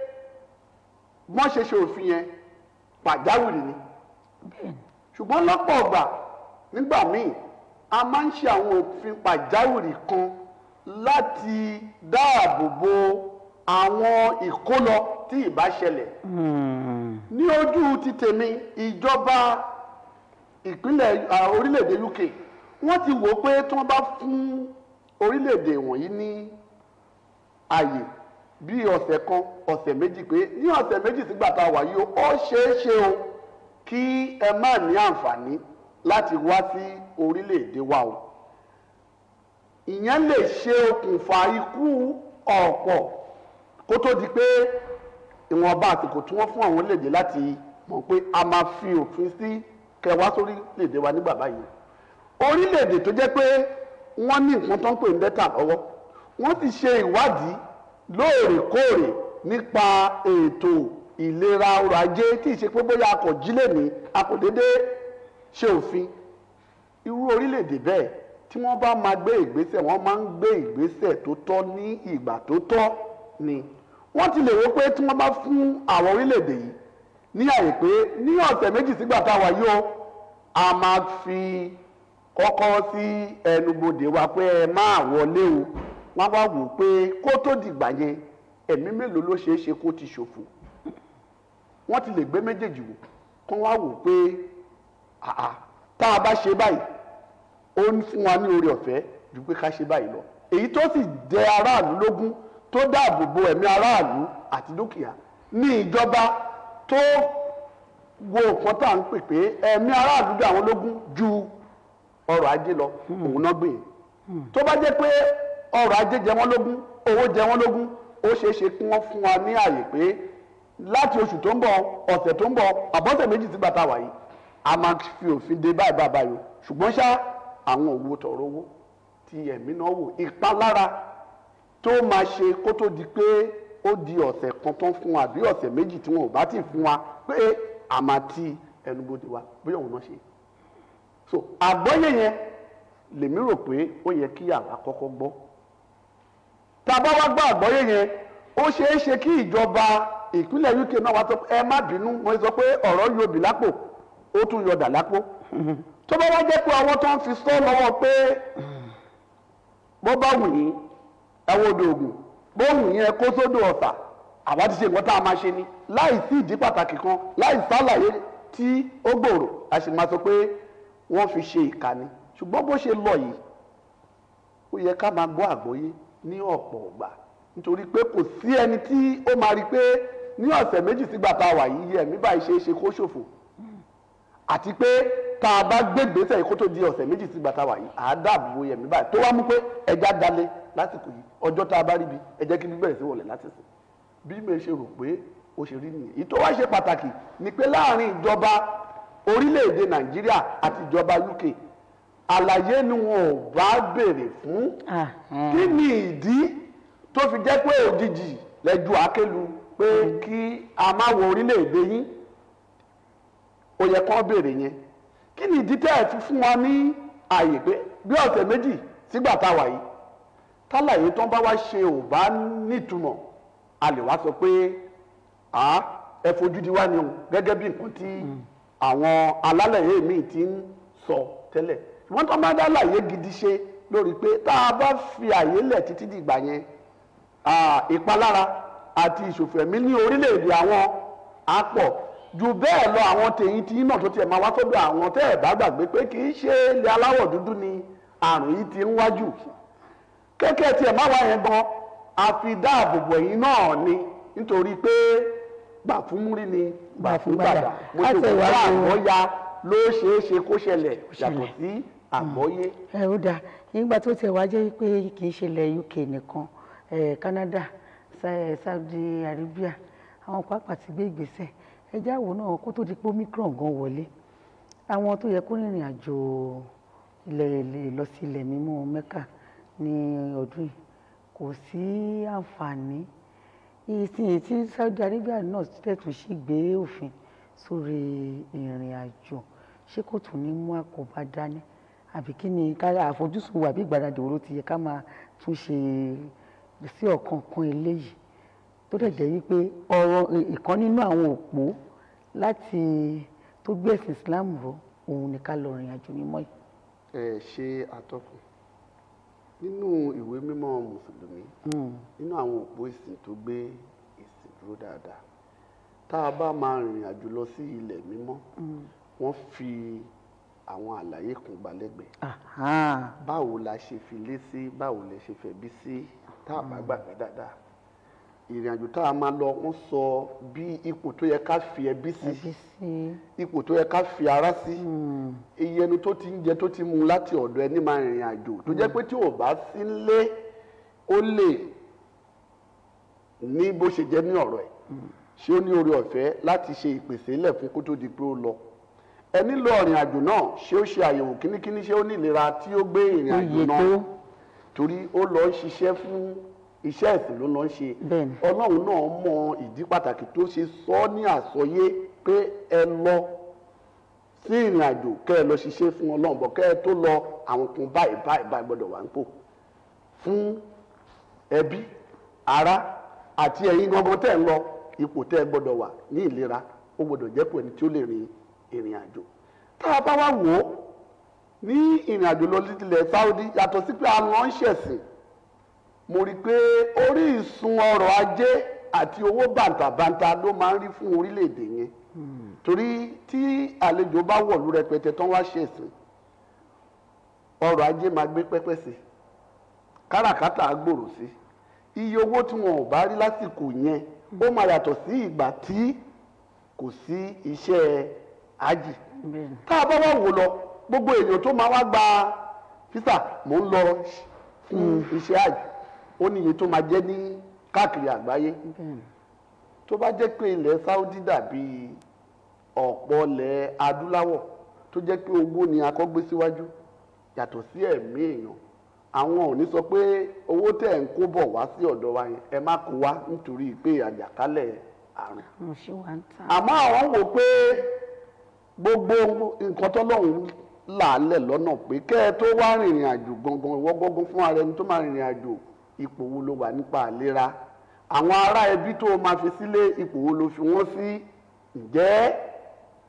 wọ́n ṣe ṣe òfin yẹn pàjáwìrì ni ṣùgbọ́n lọ́pọ̀ ọgbà nígbà míì a máa ń ṣe àwọn òfin pàjáwìrì kan láti dáàbò bo àwọn ìkólọ tí ìbá ṣẹlẹ̀ ní ojú ti tèmi ìjọba ìpínlẹ̀ ah, orílẹ̀-èdè UK wọ́n ti wò ó pé tí wọ́n bá fún orílẹ̀-èdè wọ̀nyí ní àyè bí ọ̀sẹ̀ kan ọ̀sẹ̀ méjì pé ní ọ̀sẹ̀ méjì sígbà tá a wà yìí o ó ṣeé ṣe o kí ẹ má ní àǹfààní láti wá sí orílẹ̀-èdè wa o ìyẹn lè ṣe okùnfà ikú ọ̀pọ̀ kó tó di pé ìwọ̀nba àsìkò tí wọ́n fún àwọn orílẹ̀-èdè láti mọ̀ pé a máa fi òfin sí kẹwàá sórílẹ̀-èdè wa nígbà báyìí orílẹ̀-èdè tó jẹ́ pé wọ́n ní nǹkan tó ń pè ní dẹ́tà lọ́wọ́ wọ́n ti ṣe ìwádìí lóòrèkóòrè nípa ètò ìlera ọrọ̀ ajé tí ì ṣe pé bóyá a kò jí lèmi a kò déédéé ṣe òfin irú orílẹ̀-èdè bẹ́ẹ̀ tí wọ́n bá máa gbé ìgbésẹ̀ wọ́n máa ń gbé ìgbésẹ̀ tó tọ́ ní ìgbà tó tọ́ ni wọ́n ti lè wò pé tí wọ́n bá fún àwọn orílẹ̀-èdè yìí ní àyè pé ní ọ̀sẹ̀ méjì sígbà tá a wà yìí o a máa fi kọ́kọ́ sí ẹnubodè wa pé ẹ máa wọlé o wọ́n bá wò pé kó tó dìgbà yẹn ẹ̀mí mélòó ló ṣeé ṣe kó ti ṣòfò wọ́n ti lè gbé méjèèjì wò kó wá wò pé àà tá a bá ṣe báyìí ó ń fún wa ní oore ọ̀fẹ́ ju pé ká ṣe báyìí lọ èyí tó sì jẹ aráàlú lógún tó dáàbò bo ẹ̀mí aráàlú àti dúkìá ní ìjọba tó wo nǹkan tá à ń pè pé ẹ̀mí aráàlú dá àwọn lógún ju ọrọ̀ ajé lọ òun náà gbé tó bá jẹ́ pé ọrọ̀ ajé jẹ wọ́n lógún owó jẹ wọ́n lógún ó ṣeé ṣe kí wọ́n fún wa ní àyè pé láti oṣù tó ń bọ̀ ọ̀sẹ̀ tó ń bọ̀ àbọ̀sẹ̀ méjì sí bàtà wáyé a máa fi òfin de báyìí báyìí báyìí o ṣùgbọ́n ṣá àwọn òwò tọ̀rọ̀ owó ti ẹ̀mí náà wò ìpalára tó máa ṣe kó tó di pé ó di ọ̀sẹ̀ kan tán fún wa àbí ọ̀sẹ̀ méjì tí wọn ò bá ti fún wa pé a máa ti ẹnubodè wa bóyá òun náà ṣe so àgbọ́yé yẹn lèmi rò pé ó yẹ kí àwa kọ́kọ́ gbọ́ tá a bá wá gbọ́ àgbọ́yé yẹn ó ṣeé ṣe kí ìjọba ìpínlẹ̀ UK náà wá sọ pé ẹ má bínú wọ́n sọ pé ọ̀rọ̀ yọ òbí lápò ó tún yọ dà lápò tó bá wá jẹ́ pé àwọn tó ń fi sọ lọ́wọ́ pé bó bá wù yín ẹwọ́ odò ògùn bó wù yín ẹ kó sódò ọ̀sà àwa ti ṣe nǹkan tá a máa ṣe ni láì sí ìdí pàtàkì kan láì sálàyé tí ó gbòòrò a sì máa sọ pé wọ́n fi ṣe ìkànnì ṣùgbọ́n bó ṣe lọ yìí ó yẹ ká máa gbọ́ àgbọ́yé ní ọ̀pọ̀ ọ̀gbà nítorí pé kò sí ẹni tí ó máa rí i pé ní ọ̀sẹ̀ méjì sígbà tá a wà yìí yẹ ẹ̀mí báyìí ṣe é ṣe kó ṣòfò àti pé tá a bá gbé gbèsè yìí kó tó di ọ̀sẹ̀ méjì sígbà tá a wà yìí à á dáàbò ẹ̀mí báyìí tó wá mú pé ẹja dalẹ̀ lásìkò yìí ọjọ́ tá a bá ríbi ẹ jẹ́ kí bíbẹ̀rẹ̀ sí wọlé láti sìn bí mi ṣe rò pé ó ṣe rí nìyẹn ìtọ́ wá ṣe pàtàkì ni pé láàrin ìjọba orílẹ̀-èdè nàìjíríà àti ìjọba uk àlàyé ni wọn ò bá béèrè fún Ah, ah. kí ni ìdí tó fi jẹ́ pé òjijì lẹ́jú àkẹ́lu pé kí a má wọ orílẹ̀-èdè yín ó yẹ kán béèrè yẹn kí ni ìdí tẹ́ ẹ̀ fi fún wa ní àyè pé bí ọ̀sẹ̀ méjì sígbà tá a wà yìí tálàyé tó ń bá wá ṣe ò bá nítumọ̀ a lè wá sọ pé à ẹ fojú di wá ni o gẹ́gẹ́ bí nǹkan tí àwọn alálẹ̀yé míì ti ń sọ tẹ́lẹ̀ ṣùgbọ́n tó bá dá láyé gidi ṣe lórí pé tá a bá fi àyè lẹ̀ títí dìgbà yẹn ah, ìpalára àti ìṣòfẹ̀mí ní orílẹ̀-èdè àwọn á pọ̀ jù bẹ́ẹ̀ lọ àwọn tèyí tí náà tó tiẹ̀ máa wá sọ́dọ̀ àwọn tẹ́ ẹ̀ bá gbàgbé pé kì í ṣe ilẹ̀ aláwọ̀ dúdú ni àrùn yìí ti ń wájú kéèké tiẹ̀ má wá yẹn gan àfi dáàbòbò ẹ̀yìn náà ni nítorí pé gbà fún múrí ni gbà fún gbàdà mo Á ti tẹ̀ wọ́n wá lò ó. àgbọ́ya ló ṣeé ṣe kó ṣẹlẹ̀ yàtọ̀ sí àgbọ́yé. ẹ ó dáa nígbà tó tẹ̀ wá jẹ́ pé kì í ṣe ilẹ̀ UK nìkan ẹ̀ Canada Sa- Saudi Arabia àwọn pàápàá ti gbé ìgbésẹ̀ ẹjẹ́ àwò náà kó tó di pé Omicron gan wọlé àwọn tó yẹ kó rìnrìn àjò ilẹ̀ ilẹ̀ lọ sí ilẹ̀ mímọ́ Mecca ní ọdún yìí kò sí àǹfààní ìsìn tí Saudi Arabia náà tẹ̀tún sí gbé òfin sórí ìrìn àjò ṣé kò tún ní mú àkóbá dání àbí kí ni ká àfojúsùn wa bí ìgbàlódé wo ló ti yẹ ká máa tún ṣe sí ọ̀kan kan eléyìí tó dẹ̀ jẹ́ wípé ọ̀rọ̀ ìkan nínú àwọn òpó láti tó gbé ẹ̀sìn Islam ró òun ni ká lọ rìn àjò mímọ́ yìí. ẹ ṣe àtọkùn nínú ìwé mímọ́ mùsùlùmí nínú àwọn òpó ìsìn tó gbé ìsìn dúró dáadáa tá a bá máa rìnrìn àjò lọ sí ilẹ̀ mímọ́ wọ́n fi àwọn àlàyé kan gbalẹ́gbẹ̀ẹ́ Aha. báwo la ṣe fi lé sí báwo lẹ ṣe fẹ́ bí sí tá a bá gbàgbé dáadáa ìrìn àjò tá a máa lọ wọ́n sọ bí ipò tó yẹ ká fi ẹbí sí ẹbí sí ipò tó yẹ ká fi ara sí iye ẹnu tó ti ń jẹ tó ti mu láti ọ̀dọ̀ ẹni máa rìnrìn àjò tó jẹ́ pé tí ò bá sí nílé ó lè ní bó ṣe jẹ́ ní ọ̀rọ̀ ẹ̀ ṣé ó ní oore ọ̀fẹ́ láti ṣe ìpèsè ilẹ̀ fún kó tó di pé ó lọ ẹni lọ ìrìn àjò náà ṣé ó ṣe àyẹ̀wò kínníkínní ṣé ó ní ìlera tí ó gbé ìrìn àjò Iye náà tó. torí ó lọ ń ṣiṣẹ́ fún iṣẹ́ ẹ̀sìn ló lọ ń ṣe Bẹ́ẹ̀ni. ọlọ́run náà mọ ìdí pàtàkì tó ṣe sọ ọ́ ní àsọyé pé ẹ lọ sí ìrìn àjò kẹ́ ẹ lọ ṣiṣẹ́ fún ọlọ́run bọ̀ kẹ́ ẹ tó lọ àwọn kan báyìí báyìí báyìí gbọ́dọ̀ wà nípò fún ẹbí ará àti ẹ̀yin gangan tẹ́ ẹ ń lọ ipò tẹ́ ẹ gbọ́dọ̀ wà ní ìlera ó gbọ́dọ̀ jẹ́ pò ẹni tí ó lè rin ìrìn àjò tá a bá wá wò ó ní ìrìn àjò lọ sílẹ̀ Saudi yàtọ̀ sí pé a lọ ń ṣẹ̀sìn mo rí i pé orísun ọrọ̀ ajé àti owó bàǹtàbàǹtà ló máa ń rí fún orílẹ̀-èdè yẹn torí tí àlejò bá wọ̀lú rẹpẹtẹ tán wá ṣẹ̀sìn ọrọ̀ ajé máa gbé pẹ́pẹ́ sí káràkátà á gbòòrò sí iye owó tí wọn ò bá rí lásìkò yẹn ó máa yàtọ̀ sí ìgbà tí kò sí iṣẹ́ ájì bẹ́ẹ̀ni tá a bá wá wò lọ gbogbo èèyàn tó máa wá gba físà mò ń lọ fún iṣẹ́ àjò ó ní iye tó máa jẹ́ ní káàkiri àgbáyé bẹ́ẹ̀ni tó bá jẹ́ pé ilẹ̀ Saudi dàbí ọ̀pọ̀ ilẹ̀ adúláwọ̀ tó jẹ́ pé owó ni akọ́gbé síwájú yàtọ̀ sí ẹ̀mí èèyàn àwọn ò ní sọ pé owó tẹ̀ ń kó bọ̀ wá sí ọ̀dọ̀ wa yẹn ẹ má kó wá nítorí pé àjàkálẹ̀ àrùn mo ṣe wà ń tà àmọ́ àwọn wò pé gbogbo nǹkan tọ́lọ́run làálẹ̀ lọ́nà pé kẹ́ ẹ tó wá rìnrìn àjò gangan ìwọ gangan fún ara ẹni tó máa rìnrìn àjò ipò wo ló wà nípa àlera àwọn ará ẹbí tó o máa fi sílé ipò wo ló fi wọ́n sí ǹjẹ́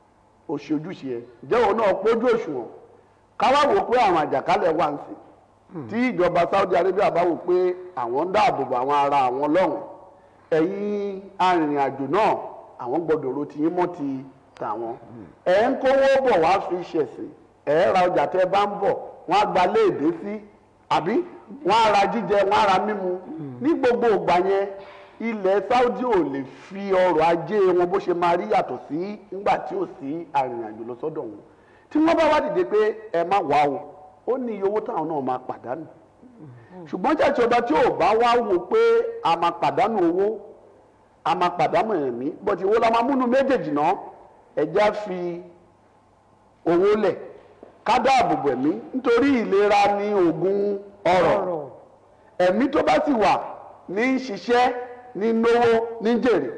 ó ṣe ojúṣe ẹ̀ jẹ́ òun náà pójú òṣùwọ̀n káwá wò pé àwọn àjàkálẹ̀ wà ń sìn tí ìjọba Saudi Arabia bá wò pé àwọn ń dáàbò bo àwọn ará àwọn lọ́hùn ẹ̀yin arìnrìn-àjò náà àwọn gbọ́dọ̀ ro tiyín mọ́ ti tàwọn ẹ̀ ń kówó bọ̀ wá fi ṣẹ̀sìn ẹ̀ ra ọjà tẹ́ bá ń bọ̀ wọ́n á gba léèdé sí àbí wọ́n á ra jíjẹ wọ́n á ra mímu ní gbogbo ìgbà yẹn ilẹ̀ Saudi ò lè fi ọrọ̀ ajé wọn bó ṣe máa rí yàtọ̀ sí nígbà tí ò sí arìnrìn-àjò lọ sọ́dọ̀ wọn tí wọ́n bá wá dìde pé ẹ má wá o ó ní iye owó táwọn náà máa pàdánù ṣùgbọ́n jẹ́jẹ́ ọba tí ò bá wá wò pé a máa pàdánù owó a máa pàdánù ẹ̀mí bọ́tí owó la máa múnú méjèèjì náà ẹja fi owó lẹ̀ ká dáàbò bò ẹ̀mí nítorí ìlera ní oògùn ọrọ̀ ọ̀rọ̀ ẹ̀mí tó bá sì wà ní í ṣiṣẹ́ ní náwó ní jèrè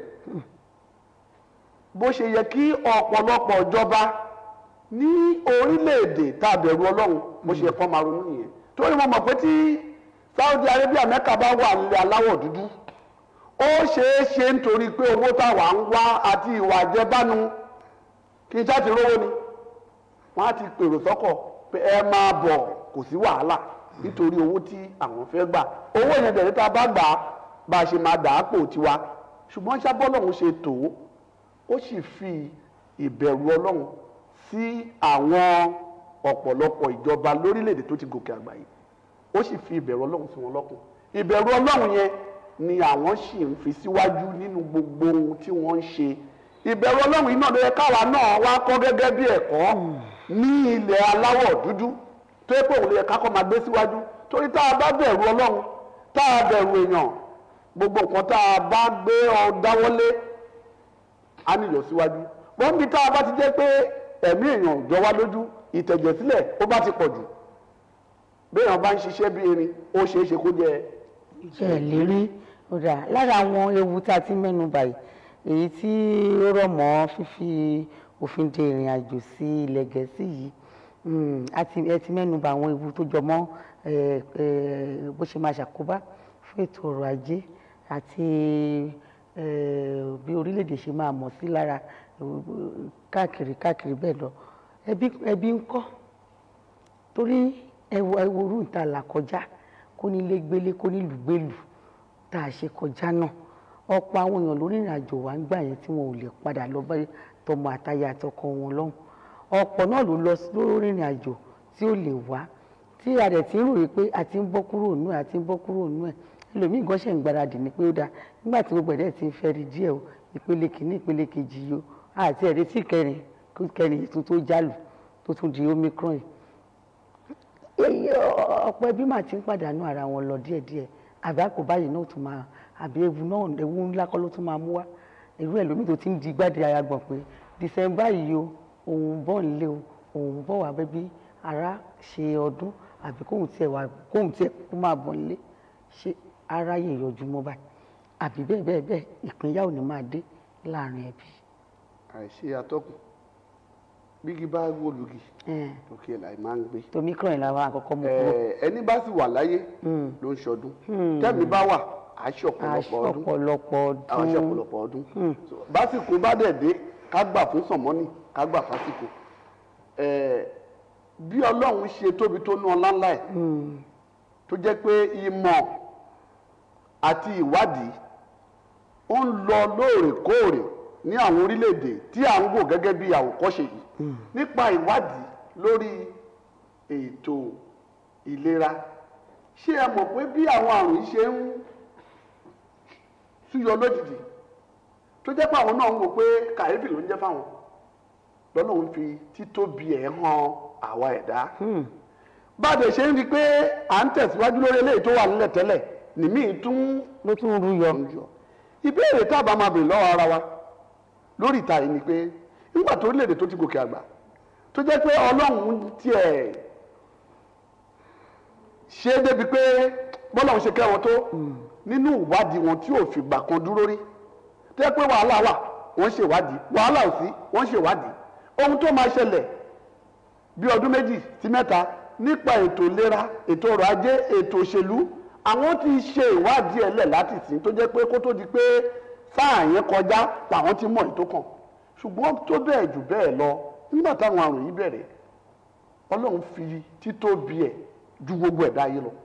bó ṣe yẹ kí ọ̀pọ̀lọpọ̀ ìjọba ní orílẹ̀-èdè tá a bẹ̀rù ọlọ́run bó ṣe yẹ kó máa ronú nìyẹn torí mo mọ̀ pé tí Saudi Arabia mẹ́ka bá wà nílẹ̀ aláwọ̀ dúdú ó ṣeé ṣe nítorí pé owó táwa ń wá àti ìwà àjẹbánu kí n ṣáà ti rówó ni wọ́n á ti pèrò sọ́kọ̀ pé ẹ máa bọ̀ kò sí wàhálà nítorí owó tí àwọn fẹ́ gbà owó yẹn bẹ̀rẹ̀ tá a bá gbà á bá a ṣe máa dà á pò tiwa ṣùgbọ́n ṣábọ́lọ́hún ṣe tó ó sì fi ìbẹ̀rù ọlọ́run sí àwọn ọ̀pọ̀lọpọ̀ ìjọba lórílẹ̀‐èdè tó ti gòkè àgbà yìí ó sì fi ìbẹ̀rù ọlọ́run sí wọn lọ́kàn ìbẹ̀rù ọlọ́run yẹn ni àwọn sì ń fi síwájú nínú gbogbo ohun tí wọ́n ń ṣe ìbẹ̀rù ọlọ́run yìí náà ló yẹ káwa náà wá kọ́ gẹ́gẹ́ bí ẹ̀kọ́ ní ilẹ̀ aláwọ̀ dúdú tó yẹ pé òun ló yẹ kákọ́ máa gbé síwájú torí tá a bá bẹ̀rù ọlọ́run tá a bẹ̀rù èèyàn gbogbo nǹkan tá a bá gbé ọ dáwọ́lé á nílò síwájú wọ́n bí tá a bá ti jẹ́ pé ẹ̀mí èèyàn jọ wá lójú ìtẹ̀jẹ̀sílẹ̀ ó bá ti pọ̀ jù béèyàn bá ń ṣiṣẹ́ bí erin ó ṣeé ṣe kó jẹ́ ẹ lérí ó dà lára àwọn ewu tá a ti mẹ́nu báyìí èyí tí ó rọ̀ mọ́ fífi òfin de ìrìn àjò sí ilẹ̀ gẹ̀ẹ́sì yìí mm, a ti- ẹ ti mẹ́nu bà àwọn ewu tó jọ mọ́ ẹ, ẹ, bó ṣe máa ṣàkóbá fún ètò ọrọ̀ ajé àti ẹ, bí orílẹ̀-èdè ṣe máa mọ̀ sí lára ẹ, káàkiri káàkiri bẹ́ẹ̀ lọ ẹbí ẹbí ń kọ́ torí ẹwọ ẹwọrú ìta là kọjá kó nílé gbélé kó nílùú gbélù tá a ṣe kọjá náà ọ̀pọ̀ àwọn èèyàn lórí ìrìn àjò wa ń gbà yẹn tí wọn ò lè padà lọ bá tọmọ àtaya àtọkọ wọn lọ́hùn ọ̀pọ̀ náà ló lọ sí- lórí ìrìn àjò tí ó lè wá tí a dẹ̀ ti ń ròyìn pé a ti ń bọ́ kúrò nú ẹ̀ a ti ń bọ́ kúrò nú ẹ̀ ẹlòmíì gan ṣẹ̀ ń gbáradì ní pé ó dáa nígbà tí gbogbo ẹ̀dẹ̀ ti ń fẹ́ rí díẹ̀ o ìpele kìíní ìpele kejì yìí o àti ẹ̀rí tí kẹrin kẹrin yìí tún tó jálù tó tún di omicron yìí èyí ọ̀pọ̀ ẹbí mà ti ń pàdánù ara wọn lọ díẹ̀díẹ̀ àbí àpò báyìí náà tún máa àbí ewu náà ewu ńlá kọ́ ló tún máa mú wá irú ẹ̀ lómi tó ti ń di gbádìí ara gbọ̀n pé December yìí o òun bọ̀ nílé o òun bọ̀ wá bẹ́bí ara ṣe ọdún àbí kóhun tiẹ̀ wá kóhun tiẹ̀ kó máa bọ̀ nílé ṣé ara yè yọjú mọ́ báyìí àbí bẹ́ẹ̀ bẹ́ẹ̀ bẹ́ẹ̀ ìpínyà ò ní máa dé láàrin ẹbí. àìṣe atọ́kùn bígi bá wọlùgì Ẹn, òkè láì máa ń gbé tomi kúrò ní làwọn àkọ́kọ́ mú kúrò. Ẹ, ẹni bá sì wà láyé ló ń ṣọdún tẹ́mi bá wà á ṣe ọ̀pọ̀lọpọ̀ ọdún ọ̀pọ̀lọpọ̀ àwọn ṣe ọdún. ọ̀pọ̀lọpọ̀ ọdún So, básìkò bá dẹ̀ dé ká gbà fún sọ̀mọ́nì ká gbà fásìkò Ẹ, bí ọlọ́run ṣe tóbi tó ná ọlá ńlá ẹ̀ tó jẹ́ pé ìmọ̀ àti ìwádìí ó ń lọ lóòrèkóòrè ní àwọn orílẹ̀-èdè tí à ń wò gẹ́gẹ́ bí àwòkọ́ṣe yìí nípa ìwádìí lórí ètò ìlera ṣé ẹ mọ̀ pé bí àwọn àrùn yìí ṣe ń súyọ lójijì tó jẹ́ pé àwọn náà ń wò pé kàyéfì ló ń jẹ́ fáwọn lọ́nà ń fi títóbi ẹ̀ hàn àwa ẹ̀dá báde ṣe ń rí i pé à ń tẹ̀síwájú lórí eléyìí tó wà nílẹ̀ tẹ́lẹ̀ nìmí tún ló tún rú yọ. ń yọ ìbéèrè tá a bá máa bèrè lọ́wọ́ ara wa lórí ìta yìí ni pé nígbà tó orílẹ̀-èdè tó ti gòkè àgbà tó jẹ́ pé ọlọ́run tiẹ̀ ṣe é débi pé bọ́lá òun ṣe kẹ́ wọn tó nínú ìwádìí wọn tí ò fìgbà kan dúró rí tó jẹ́ pé wàhálà wà wọ́n ṣe ìwádìí wàhálà ò sí wọ́n ṣe ìwádìí ohun tó máa ṣẹlẹ̀ bí ọdún méjì sí mẹ́ta nípa ètò ìlera ètò ọrọ̀ ajé ètò òṣèlú àwọn ti ṣe ìwádìí ẹlẹ̀ láti sìn tó jẹ́ pé kó tó di pé sáà yẹn kọjá làwọn ti mọ̀ ètò kan ṣùgbọ́n tó bẹ́ẹ̀ jù bẹ́ẹ̀ lọ nígbà táwọn àrùn yìí bẹ̀rẹ̀ ọlọ́run fi títóbi ẹ̀ ju gbogbo ẹ̀dá ayé lọ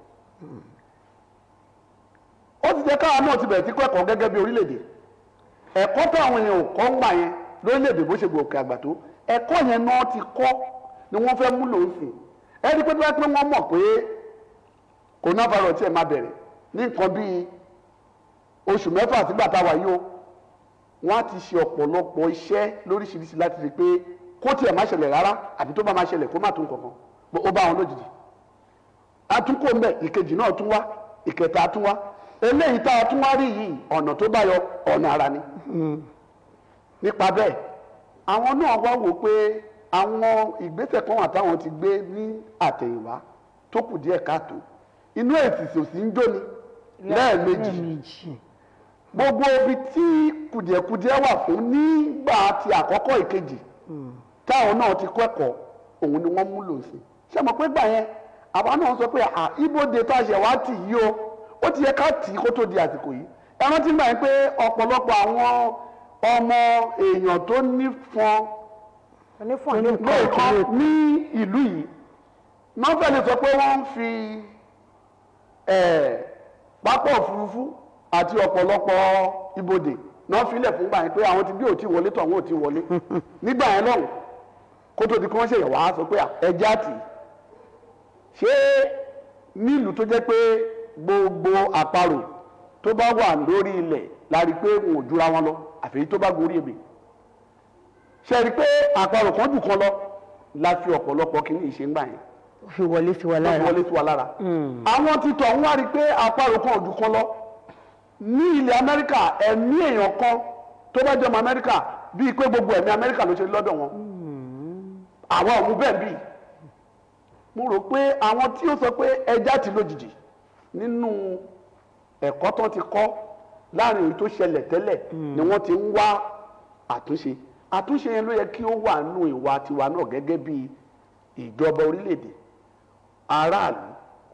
ó ti jẹ́ káwa náà ti bẹ̀rẹ̀ sí kẹ́kọ̀ọ́ gẹ́gẹ́ bí orílẹ̀-èdè ẹ̀kọ́ tó àwọn èèyàn ò kọ́ ń gbà yẹn lórílẹ̀-èdè bó ṣe gòkè àgbà tó ẹ̀kọ́ yẹn náà ti kọ́ ni wọ́n fẹ́ múlò ń sìn ẹni pé bá pé wọ́n mọ̀ pé coronavirus tiẹ̀ máa bẹ̀rẹ̀ ní nǹkan bíi oṣù mẹ́fà sígbà táwa yìí o wọ́n á ti ṣe ọ̀pọ̀lọpọ̀ iṣẹ́ lóríṣiríṣi láti rí i pé kó tiẹ̀ má ṣẹlẹ̀ rárá àbí tó bá má ṣẹlẹ̀ kó má tó nǹkan kan ó bá wọn lójijì atúnkò mbẹ ìkejì náà tún wá ìkẹta tún wá eléyìí tá a tún wá rí yìí ọ̀nà tó bá yọ ọ̀nà ara ni nípa bẹ́ẹ̀ àwọn náà wá wò pé àwọn ìgbésẹ̀ kan wà táwọn ti gbé ní àtẹ̀yìnwá tó kù díẹ̀ káàtó inú èsìsì òsì ń jóni lẹ́ẹ̀mejì méjì gbogbo ibi tí kùdìẹ̀kudiẹ wà fún nígbà tí àkọ́kọ́ ìkejì táwọn náà ti kọ́ ẹ̀kọ́ òun ni wọ́n mú lò sí ṣé mo pé gbà yẹn àwa náà sọ pé à ibodè tá a ṣẹ̀ wá tì yí o ó ti yẹ ká tì í kó tó di àsìkò yìí ẹ rántí gbà yẹn pé ọ̀pọ̀lọpọ̀ àwọn ọmọ èèyàn tó nífọn onífọ̀n ní nǹkan lóòótọ́ ní ìlú yìí nọ́fẹ̀ẹ́ lè sọ pé wọ́n ń fi eh, pápá òfurufú àti ọ̀pọ̀lọpọ̀ ibodè náà filẹ̀ fún gbà yẹn pé àwọn ti bí ò tí wọlé tó àwọn ò tí wọlé nígbà yẹn lọ́hùn kó tó di kí wọ́n ṣèyàn wá sọ pé ẹja tì í ṣé nílùú tó jẹ́ pé gbogbo àparò tó bá wà lórí ilẹ̀ la rí i pé wọn ò jura wọn lọ àfẹ́yí tó bá gorí ebè ṣe rí i pé àparò kan jù kan lọ la fi ọ̀pọ̀lọpọ̀ kí ní ìṣe ń gbà yẹn ó fi wọlé sí wa tó lára fi wọlé sí wa lára àwọn ti tọ̀ ń wá rí i pé àparò kan ò jù kan lọ ní ilẹ̀ amẹ́ríkà ẹ̀mí èèyàn kan tó bá jọmọ amẹ́ríkà bíi pé gbogbo ẹ̀mí amẹ́ríkà ló ṣe rí lọ́dọ̀ wọn àwa ò mú bẹ́ẹ̀ bíi mo rò pé àwọn tí ó sọ pé ẹja ti lójijì nínú ẹ̀kọ́ tó ti kọ́ láàrin èyí tó ṣẹlẹ̀ tẹ́lẹ̀ ni wọ́n ti ń wá àtúnṣe àtúnṣe yẹn ló yẹ kí ó wà nù ìwà tiwa náà gẹ́gẹ́ bí ìjọba orílẹ̀-èdè aráàlú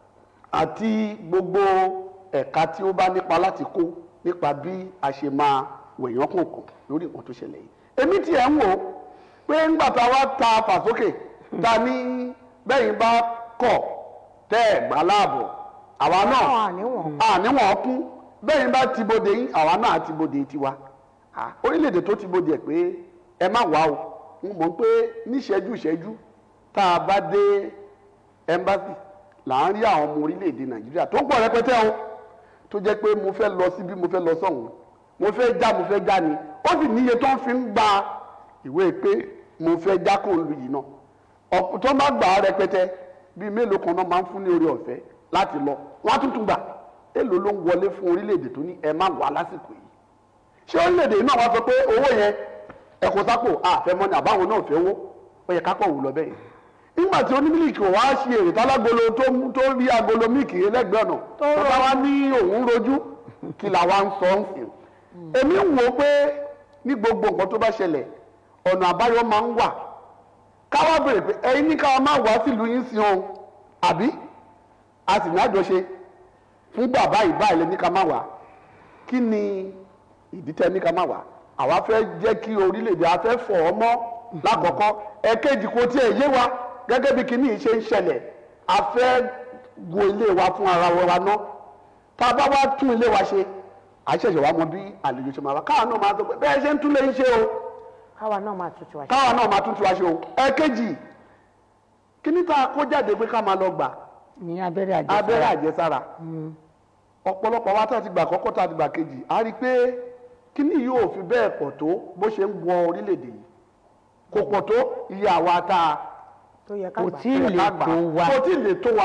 àti gbogbo ẹ̀ka tí ó bá nípa láti kó nípa bí a ṣe máa wẹ̀yán kọ̀ọ̀kan lórí nǹkan tó ṣẹlẹ̀ yìí èmi tiẹ̀ ń wò ó pé ńgbà tá a wá ta fàsókè ta ní bẹ́yìn bá kọ̀ tẹ́ ẹ̀ gbà láàbọ̀ àwa náà àwọn àníwọ̀n àníwọ̀n kún bẹ́yìn bá ti bodè yín àwa náà ti bodè tiwa Ah, orílẹ̀-èdè tó ti bodè ẹ̀ pé ẹ má wá o mo mọ̀ pé níṣẹ́jú ìṣẹ́jú tá a bá dé ẹ́mbásì là ń rí àwọn ọmọ orílẹ̀-èdè nàìjíríà tó ń pọ̀ rẹpẹtẹ o tó jẹ́ pé mo fẹ́ lọ síbí mo fẹ́ lọ sọ́hùn mo fẹ́ já mo fẹ́ já ni ó sì níye tó ń fi ń gba ìwé pé mo fẹ́ já kó lu yìí náà ọ̀pọ̀ tó bá gbà á rẹpẹtẹ bíi mélòó kan náà máa ń fún ní orí ọ̀fẹ́ láti lọ wọ́n á tún tún gbà èlò ló ń wọlé fún orílẹ̀-èdè tó ní ẹ má wà lásìkò yìí ṣé orílẹ̀-èdè náà wá sọ pé owó yẹn ẹ kó sápò àfẹ́mọ́ ni àbáwọn náà fẹ́ wó ó yẹ ká pọ̀ wù lọ bẹ́ẹ̀ nígbà tí onímílìkì ò wá ṣe èrè tálágolo tó mú- tó rí agolo mílìkì lẹ́gbẹ̀ẹ́ ọ̀nà tó bá wá ní òun rojú kí là wá ń sọ ń sìn èmi ń wò ó pé ní gbogbo nǹkan tó bá ṣẹlẹ̀ ọ̀nà àbáyọ máa ń wà káwá bèrè pé ẹ̀yin ní káwá máa wá sílùú yín sí ohun àbí a sì ní àjọṣe fún bàbá ìbá ilẹ̀ ní ká má wá kí ni ìdí tẹ́ ní ká má wá àwa fẹ́ jẹ́ kí orílẹ̀-èdè a fẹ́ fọ̀ ọ́ mọ́ lákọ̀ọ́kọ́ ẹ̀kejì kò tiẹ̀ yé wa gẹ́gẹ́ bí kinní yìí ṣe ń ṣẹlẹ̀ a fẹ́ wo ilé wa fún ara wa ná tá a bá wá tún ilé wa ṣe à ṣẹ̀ṣẹ̀ wá mọ bí àlejò ṣe máa wá káwa náà máa sọ pé bẹ́ẹ̀ ṣe ń tún lé ń ṣe o káwa náà máa tutù àṣẹ. káwa náà máa tún tiwa ṣe o ẹ̀kejì kíní tá a kó jáde pé ká máa lọ gbà ní abẹ́rẹ́ àjẹsára abẹ́rẹ́ àjẹsára ọ̀pọ̀lọpọ̀ wa tá a ti gbà kọ́kọ́ tá a ti gbà kejì a rí i pé kíní yóò fi bẹ́ẹ̀ pọ̀ tó bó ṣe ń wọ orílẹ̀-èdè yìí kò pọ̀ tó iye àwa tá a tó yẹ ká kò gbà. tí ì lè ká gbà. tó wa kò tí ì lè tó wa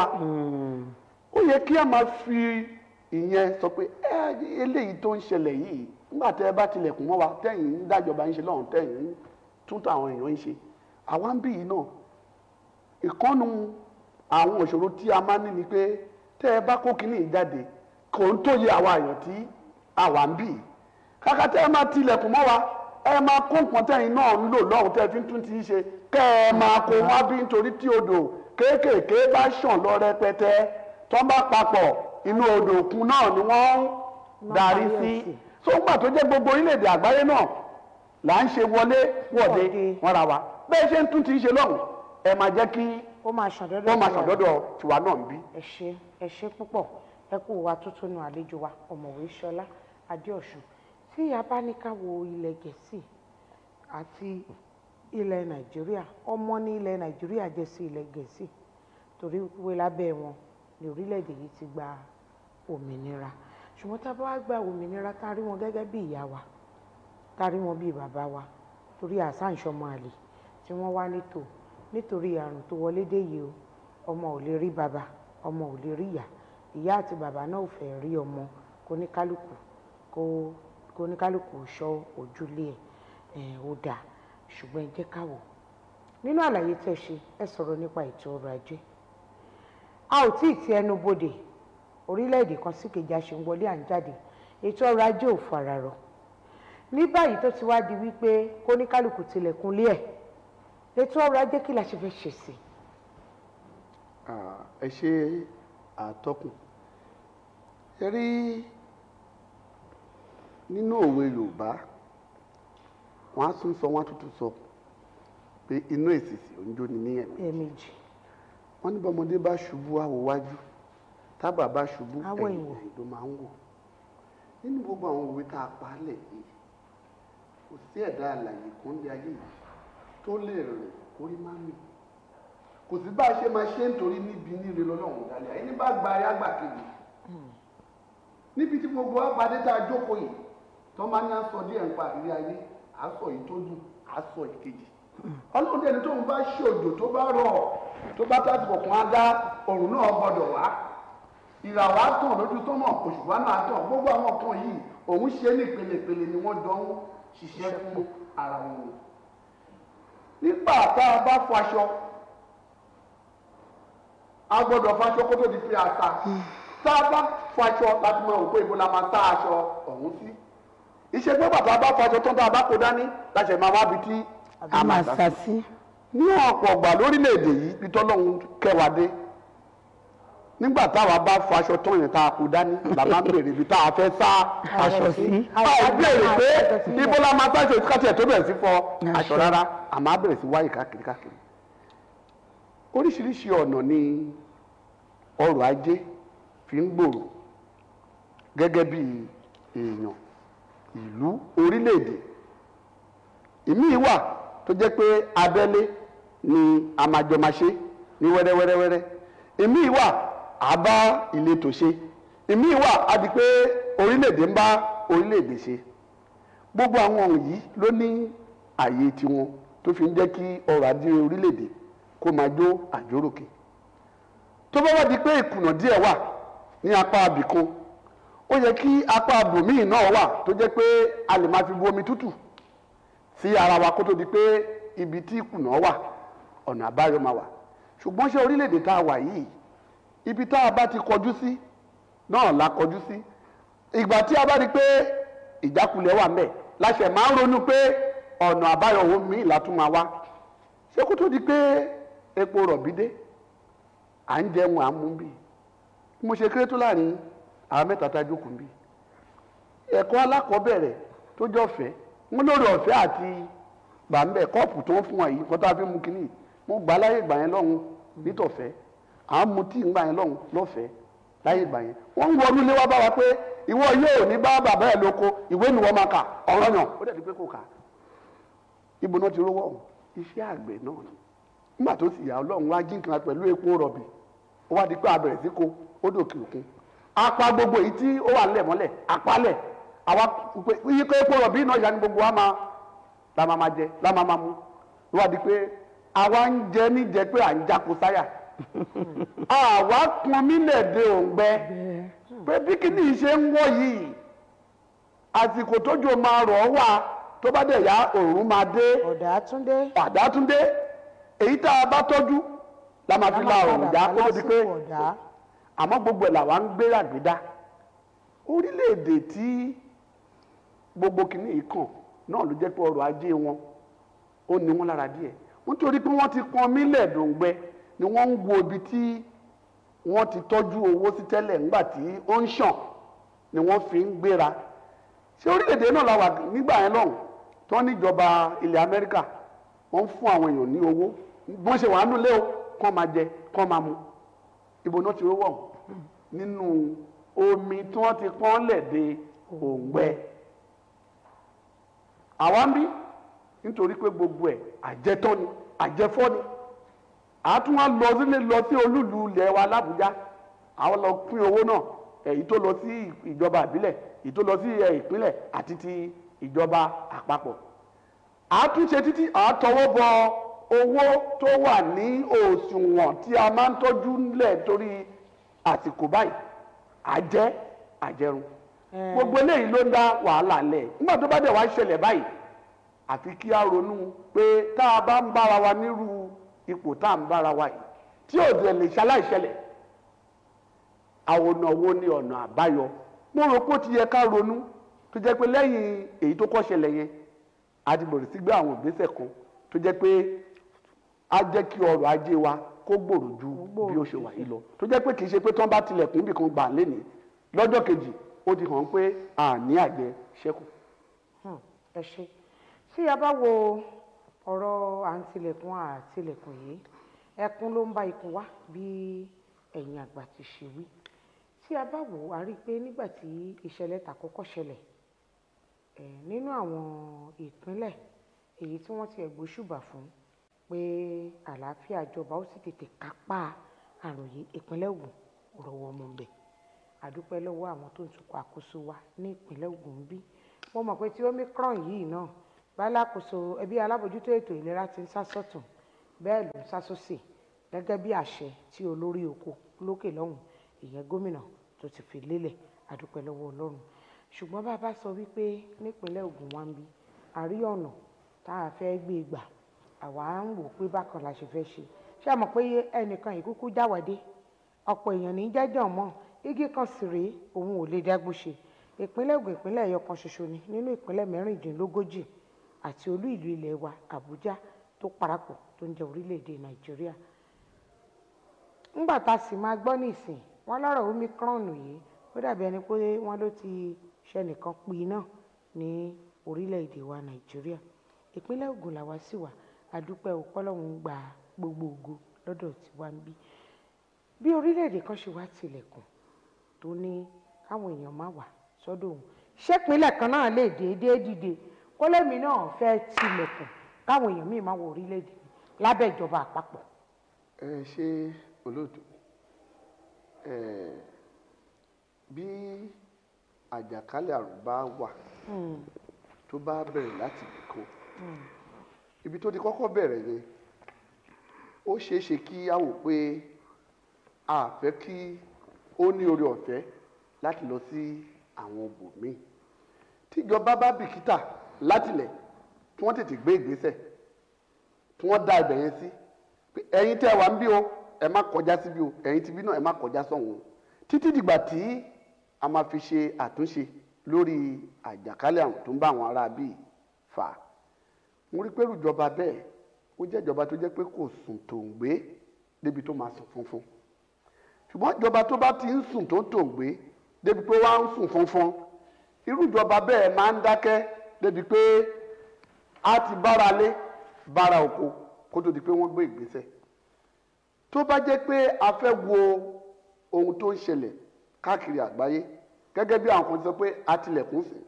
ó yẹ kí a máa fi ìyẹn sọ pé ẹ eléyìí tó ń ṣẹlẹ̀ yìí nígbà tẹ́ ẹ bá tilẹ̀kùn mọ́ wa tẹ̀yìn ń dájọba ń ṣe lọ́hùn tẹ̀yìn ń tún táwọn èèyàn ń ṣe àwa ń bí yìí náà ìkọ́nu àwọn òṣòro tí a máa ń ní ni pé tẹ́ ẹ bá kó kínní yìí jáde kò ń tó yẹ àwa èèyàn tí àwa ń bì í kàkà tẹ́ ẹ máa tilẹ̀kùn mọ́ wa ẹ máa kó nǹkan tẹ̀yìn náà ń lò lọ́hùn tẹ́ ẹ fi ń tún ti ń ṣe kẹ́ ẹ máa kó wá bí nítorí tí odò kéékèèké bá ṣàn lọ rẹpẹtẹ tó bá papọ̀ inú odò òkun náà ni wọ́n ń darí sí so ńgbà tó jẹ́ gbogbo orílẹ̀-èdè àgbáyé náà là ń ṣe wọlé wọ̀de Wọ̀de. wọ́n ra wa bẹ́ẹ̀ ṣe ń tún ti ṣe lọ́hùn ẹ máa jẹ́ kí ó máa ṣàn dọ́dọ̀ wọ́n máa tiwa. ṣàn dọ́dọ̀ tiwa náà ń bí. ẹ ṣé ẹ ṣé púpọ̀ ẹ kú wa tuntun nu àlejò wa ọ̀mọ̀wé ṣọlá adéọ̀sùn tí a bá ní ká wo ilẹ̀ gẹ̀ẹ́sì àti ilẹ̀ nàìjíríà ọmọ ní ilẹ̀ nàìjíríà jẹ́ sí ilẹ̀ gẹ̀ẹ́sì torí wípé lábẹ́ wọn ní orílẹ̀-èdè yìí ti gba òmìnira ṣùgbọ́n tá a bá wá gba òmìnira tá a rí wọn gẹ́gẹ́ bí ìyá wa tá a rí wọn bí bàbá wa torí àṣà ìṣọmọ àlè tí wọ́n wá nítò nítorí àrùn tó wọlé dé yìí o ọmọ ò lè rí bàbá ọmọ ò lè rí ìyá ìyá àti bàbá náà ò fẹ́ rí ọmọ kó ní kálukú kó kó ní kálukú ṣọ́ ojúlé ẹ̀ ẹ̀ ó dáa ṣùgbọ́n ẹ jẹ́ ká wò nínú àlàyé tẹ́ ṣe ẹ sọ̀rọ̀ nípa ètò ọrọ̀ ajé a ò tí ì ti ẹnu bodè orílẹ̀-èdè kan sí kejì a ṣe ń wọlé à ń jáde ètò ọrọ̀ ajé ò fararọ ní báyìí tó ti wá di wípé kó ní kálukú tilẹ̀kùn lé ẹ̀ ètò ọrọ̀ ajé kí la ṣe fẹ́ ṣe sí i. Ah, ẹ ṣe àtọkùn ẹ rí nínú òwe yorùbá wọn á tún sọ wọn á tún tún sọ pé inú èsìsì òǹjọ ni ní ẹ̀mí ẹ̀ẹ̀mejì wọn ní bọmọdé bá ṣubú àwò wájú tábà bá ṣubú Á wò ẹ̀yìn ìwò. ẹ̀yìn ló máa ń wò nínú gbogbo àwọn òwe tá a pa á lẹ̀ yìí kò sí ẹ̀dá àlàyé kan lé ayé yìí tó lè rìn kórí má mì kò sí bá a ṣe máa ṣe nítorí níbi níre lọ́lọ́run dálẹ̀ ẹni bá gba ayé àgbà kejì níbi tí gbogbo àpàdé tá a jókòó yìí tó máa ní aṣọ díẹ̀ ń pa àrírí ayé aṣọ yìí tó dùn aṣọ ìkejì ọlọ́run dẹni tóun bá ṣe òjò tó bá rọ̀ tó bá tásìkò kan á dá òrùn náà gbọ́dọ̀ wá ìràwọ̀ á tàn lójú tó mọ̀ òṣùpá náà tàn gbogbo àwọn kan yìí òun ṣe ní ìpele-ìpele ni wọ́n jọ ń ṣiṣẹ́ fún ara wọn nígbà tá a bá fọ aṣọ a gbọ́dọ̀ fọṣọ kó tó di pé a ta tá a bá fọṣọ láti máa wò pé ibo la máa tá aṣọ ọ̀hún sí iṣẹ́ pé bàtà bá fọṣọ tán tá a bá kó dání láti ẹ̀ máa wá bi tí a máa sá sí. ní ọ̀pọ̀ ọ̀gbà lórílẹ̀‐èdè yìí bí tọ́lọ́hún kẹwàá dé nígbà táwa bá fọ aṣọ tán yẹn tá a kó dání la máa ń bèrè ibi tá a fẹ́ sá aṣọ sí. a ò béèrè pé Aṣọ sí. ibo la máa sáṣọ káṣíẹ̀ tó bẹ̀rẹ̀ sí fọ aṣọ rárá a máa bẹ̀rẹ̀ sí wáyé káàkiri káàkiri oríṣiríṣi ọ̀nà ni ọrọ̀ ajé fi ń gbòòrò gẹ́gẹ́ bí èèyàn ìlú orílẹ̀-èdè ìmíì wà tó jẹ́ pé abẹ́lé ni a máa jọ máa ṣe ní wẹ́rẹ́wẹ́rẹ́wẹ́rẹ́ ìmíì wà á bá ìletò ṣe ìmíì wà á di pé orílẹ̀-èdè ń bá orílẹ̀-èdè ṣe gbogbo àwọn ohun yìí ló ní àyè tiwọn tó fi ń jẹ́ kí ọrọ̀ ajé orílẹ̀-èdè kó máa jó àjóròkè tó bá wá di pé ìkùnà díẹ̀ wà ní apá abìkan ó yẹ kí apá abòmíì náà wà tó jẹ́ pé a lè máa fi bu omi tútù sí ara wa kó tó di pé ibi tí ìkùnà wà ọ̀nà àbáyọ máa wà ṣùgbọ́n ṣé orílẹ̀-èdè tá a wà yìí ibi tá a bá ti kọjú sí náà la kọjú sí ìgbà tí a bá rí pé ìjákulẹ̀ wà ńbẹ̀ láṣẹ máa ń ronú pé ọ̀nà àbáyọ wo míì látún máa wá ṣé kó tó di pé epo rọ̀bì dé à ń jẹun à ń mú bí mo ṣe kéré tó láàrin àwọn mẹ́ta tá a jókòó bí ẹ̀kọ́ alákọ̀ọ́bẹ̀rẹ̀ tó jọ ọ̀fẹ́ wọn lórí ọ̀fẹ́ àti bàmbẹ̀ kọ́ọ̀pù tó ń fún wa yìí kọ́ tá a fi mú kínní mo gbà láyé ìgbà yẹn lọ́hùn nítọ̀fẹ́ à ń mu tíì ńgbà yẹn lọ́hùn lọ́fẹ̀ẹ́ láyé ìgbà yẹn wọ́n ń wọnú ilé wa bá wa pé ìwọ yóò ní bá bàbá ẹ̀ lóko ìwé ni wọ́n máa kà ọ̀rọ̀ yàn ó dẹ̀ di pé kò kà ibo náà ti rówó ọ̀hún iṣẹ́ àgbẹ̀ náà ni nígbà tó sì yà ọlọ́run wá jí nǹkan pẹ̀lú epo rọ̀bì ó wá di pé a bẹ̀rẹ̀ sí ko ó dòkè òkun apá gbogbo èyí tí ó wà nílẹ̀ mọ́lẹ̀ apálẹ̀ àwa pé iye kó epo rọ̀bì náà yà ni gbogbo wa máa la máa máa jẹ la máa máa mu ó wá di pé àwa ń jẹ níjẹ pé à ń jáko sáyà àwa pọn mílẹ̀ de òǹgbẹ pé bí kíní yìí ṣe ń wọ̀ yìí àsìkò tójò máa rọ̀ ọ́ wà tó bá dẹ̀ yá òòrùn máa dé ọ̀dà túndé àdátúndé èyí tá a bá tọ́jú la máa fi la ọ̀rùn já kó tó di pé lásìkò ọ̀dà àmọ́ gbogbo ẹ̀ làwa ń gbéra gbéda orílẹ̀-èdè tí gbogbo kìíní yìí kàn náà ló jẹ́ pé ọrọ̀ ajé wọn ó ní wọn lára díẹ̀ nítorí pé wọ́n ti pọn mílẹ̀ dòǹgbẹ ni wọ́n ń wo ibi tí wọ́n ti tọ́jú owó sí tẹ́lẹ̀ nígbà tí ó ń ṣàn ni wọ́n fi ń gbéra ṣé orílẹ̀-èdè náà la wà nígbà yẹn lọ́hùn tó níjọba ilẹ̀ Amẹ́ríkà wọ́n ń fún àwọn èèyàn ní owó bọ́n ṣe wà nílé o kọ́ máa jẹ kọ́ máa mu ibo náà ti rówó ọ̀hún nínú omi tí wọ́n ti pọ́n lẹ̀ de òǹgbẹ àwa ń bí nítorí pé gbogbo ẹ̀ àjẹtọ́ ni àjẹfọ́ ni àtún wá lọ sílé lọ sí olúlu ilẹ̀ wa làbújá àwọn lọ pín owó náà èyí tó lọ sí ìjọba ìbílẹ̀ èyí tó lọ sí ẹ, ìpínlẹ̀ àti ti ìjọba àpapọ̀ àtúnṣe títí àtọwọ́ bọ owó tó wà ní òṣùwọ̀n tí a máa ń tọ́jú ńlẹ̀ torí àsìkò báyìí àjẹ́ àjẹrun gbogbo eléyìí ló ń dá wàhálà lẹ̀ nígbà tó bá dẹ̀ wá ṣẹlẹ̀ báyìí àfi kí a ronú pé tá a bá ń bára wa nírú ipò tá à ń bára wa yìí tí ò dẹ̀ lè ṣaláìṣẹlẹ̀ àwọn ọ̀nà wo ni ọ̀nà àbáyọ mo rò pé ó ti yẹ ká ronú tó jẹ́ pé lẹ́yìn èyí tó kọ́ ṣẹlẹ̀ yẹn a ti bẹ̀rẹ̀ sí gbé àwọn ìgbésẹ̀ kan tó jẹ́ pé á jẹ́ kí ọrọ̀ ajé wa kó gbòòrò ju bí ó ṣe wà yìí lọ tó jẹ́ pé kì í ṣe pé tí wọ́n bá tilẹ̀kùn ibì kan gbà lénìí lọ́jọ́ kejì ó ti hàn pé àní àjẹ ṣẹ́kù. Hmm, ẹ ṣe tí a bá wo ọ̀rọ̀ à ń tilẹ̀kùn àtilẹ̀kùn yìí ẹkún ló ń bá ikùn wá bí ẹ̀yin àgbà ti ṣe wí tí a bá wò ó a rí i pé nígbà tí ìṣẹ̀lẹ̀ tàkọ́kọ́ ṣẹlẹ̀ ẹ̀ nínú àwọn ìpínlẹ̀ èyí tí wọ́n ti ẹ̀ gbóṣùbà fún pé àlàáfíà ìjọba ó sì tètè kápá àrùn yìí ìpínlẹ̀ Ògùn ò rọwọ́ mú bẹ́ẹ̀ àdúpẹ́ lọ́wọ́ àwọn tó ń tukọ̀ àkóso wa ní ìpínlẹ̀ Ògùn ń bí mo mọ̀ pé tí omicron yìí náà bálákòóso ẹbí alábòjútó ètò ìlera ti ń sá sọ́tún bẹ́ẹ̀ ló ń sá sósì gẹ́gẹ́ bí àṣẹ tí olórí oko lókè lọ́hùn ìyẹn gómìnà tó ti fi lélẹ̀ àdúpẹ́ lọ́wọ́ Ọlọ́run ṣùgbọ́n bá a bá sọ wípé nípínlẹ̀ Ògùn wa ń bí àrí ọ̀nà tá a fẹ́ gbé gbà àwa ń wò pé bákan la ṣe fẹ́ ṣe ṣé a mọ̀ pé ẹnìkan ìkúkú jáwádé ọ̀pọ̀ èèyàn ní jẹ́jọ́ mọ́ igi kan sì rèé òun ò lè dágbó ṣe ìpínlẹ̀ Ògùn ìpínlẹ̀ ẹ̀yọ kan ṣoṣo ni nínú ìpínlẹ̀ mẹ́rìndínlógójì àti olú ìlú ilẹ̀ wa Àbújá tó parapọ̀ tó ń jẹ́ orílẹ̀-èdè Nàìjíríà ńgbà tá a sì máa gbọ́ nísìn wọn lọ́rọ̀ omicron yìí ó dàbí ẹni pé wọ́n ló ti ṣẹnìkan pin náà ní orílẹ̀-èdè wa Nàìjíríà ìpínlẹ̀ Ògùn làwa sì wà àdúpẹ́ òpọ́lọ́hún gba gbogbo ògo lọ́dọ̀ tiwa ń bí bí orílẹ̀-èdè kan ṣe wá tilẹ̀kùn tó ní káwọn èèyàn má wà sọ́dọ̀ òun ṣépínlẹ̀ kan náà lè déédéé dìde kólẹ́mi náà fẹ́ tilẹ̀kùn káwọn èèyàn míì má wọ orílẹ̀-èdè mi lábẹ́ ìjọba àpapọ̀. ẹ ṣe olóòtú ẹ bí àjàkálẹ̀ àrùn bá wà tó bá bẹ̀rẹ̀ láti ibìkan ibi tó ti kọ́kọ́ bẹ̀rẹ̀ yẹn ó ṣeé ṣe kí a wò pé a fẹ́ kí ó ní oore ọ̀fẹ́ láti lọ sí àwọn ibòmíì tíjọba bá bìkítà látilẹ̀ tí wọ́n tètè gbé ìgbésẹ̀ tí wọ́n dá ibẹ̀ yẹn sí pé ẹ̀yin tẹ́ wà ń bí o ẹ má kọjá síbí o ẹ̀yin tibí náà ẹ má kọjá sọ̀hún o títí dìgbà tí a máa fi ṣe àtúnṣe lórí àjàkálẹ̀ àrùn tó ń bá àwọn ará bíi fà á mo rí pé ìjọba bẹ́ẹ̀ ó jẹ́ ìjọba tó jẹ́ pé kò sùn tó ń gbé débi tó máa sùn funfun ṣùgbọ́n ìjọba tó bá ti ń sùn tó ń tò ń gbé débi pé wọ́n á ń sùn funfun irú ìjọba bẹ́ẹ̀ máa ń dákẹ́ débi pé a ti bára lé bára oko kó tó di pé wọ́n gbé ìgbésẹ̀ tó bá jẹ́ pé a fẹ́ wo ohun tó ń ṣẹlẹ̀ káàkiri àgbáyé gẹ́gẹ́ bí àwọn kan ti sọ pé a tilẹ̀kùn sí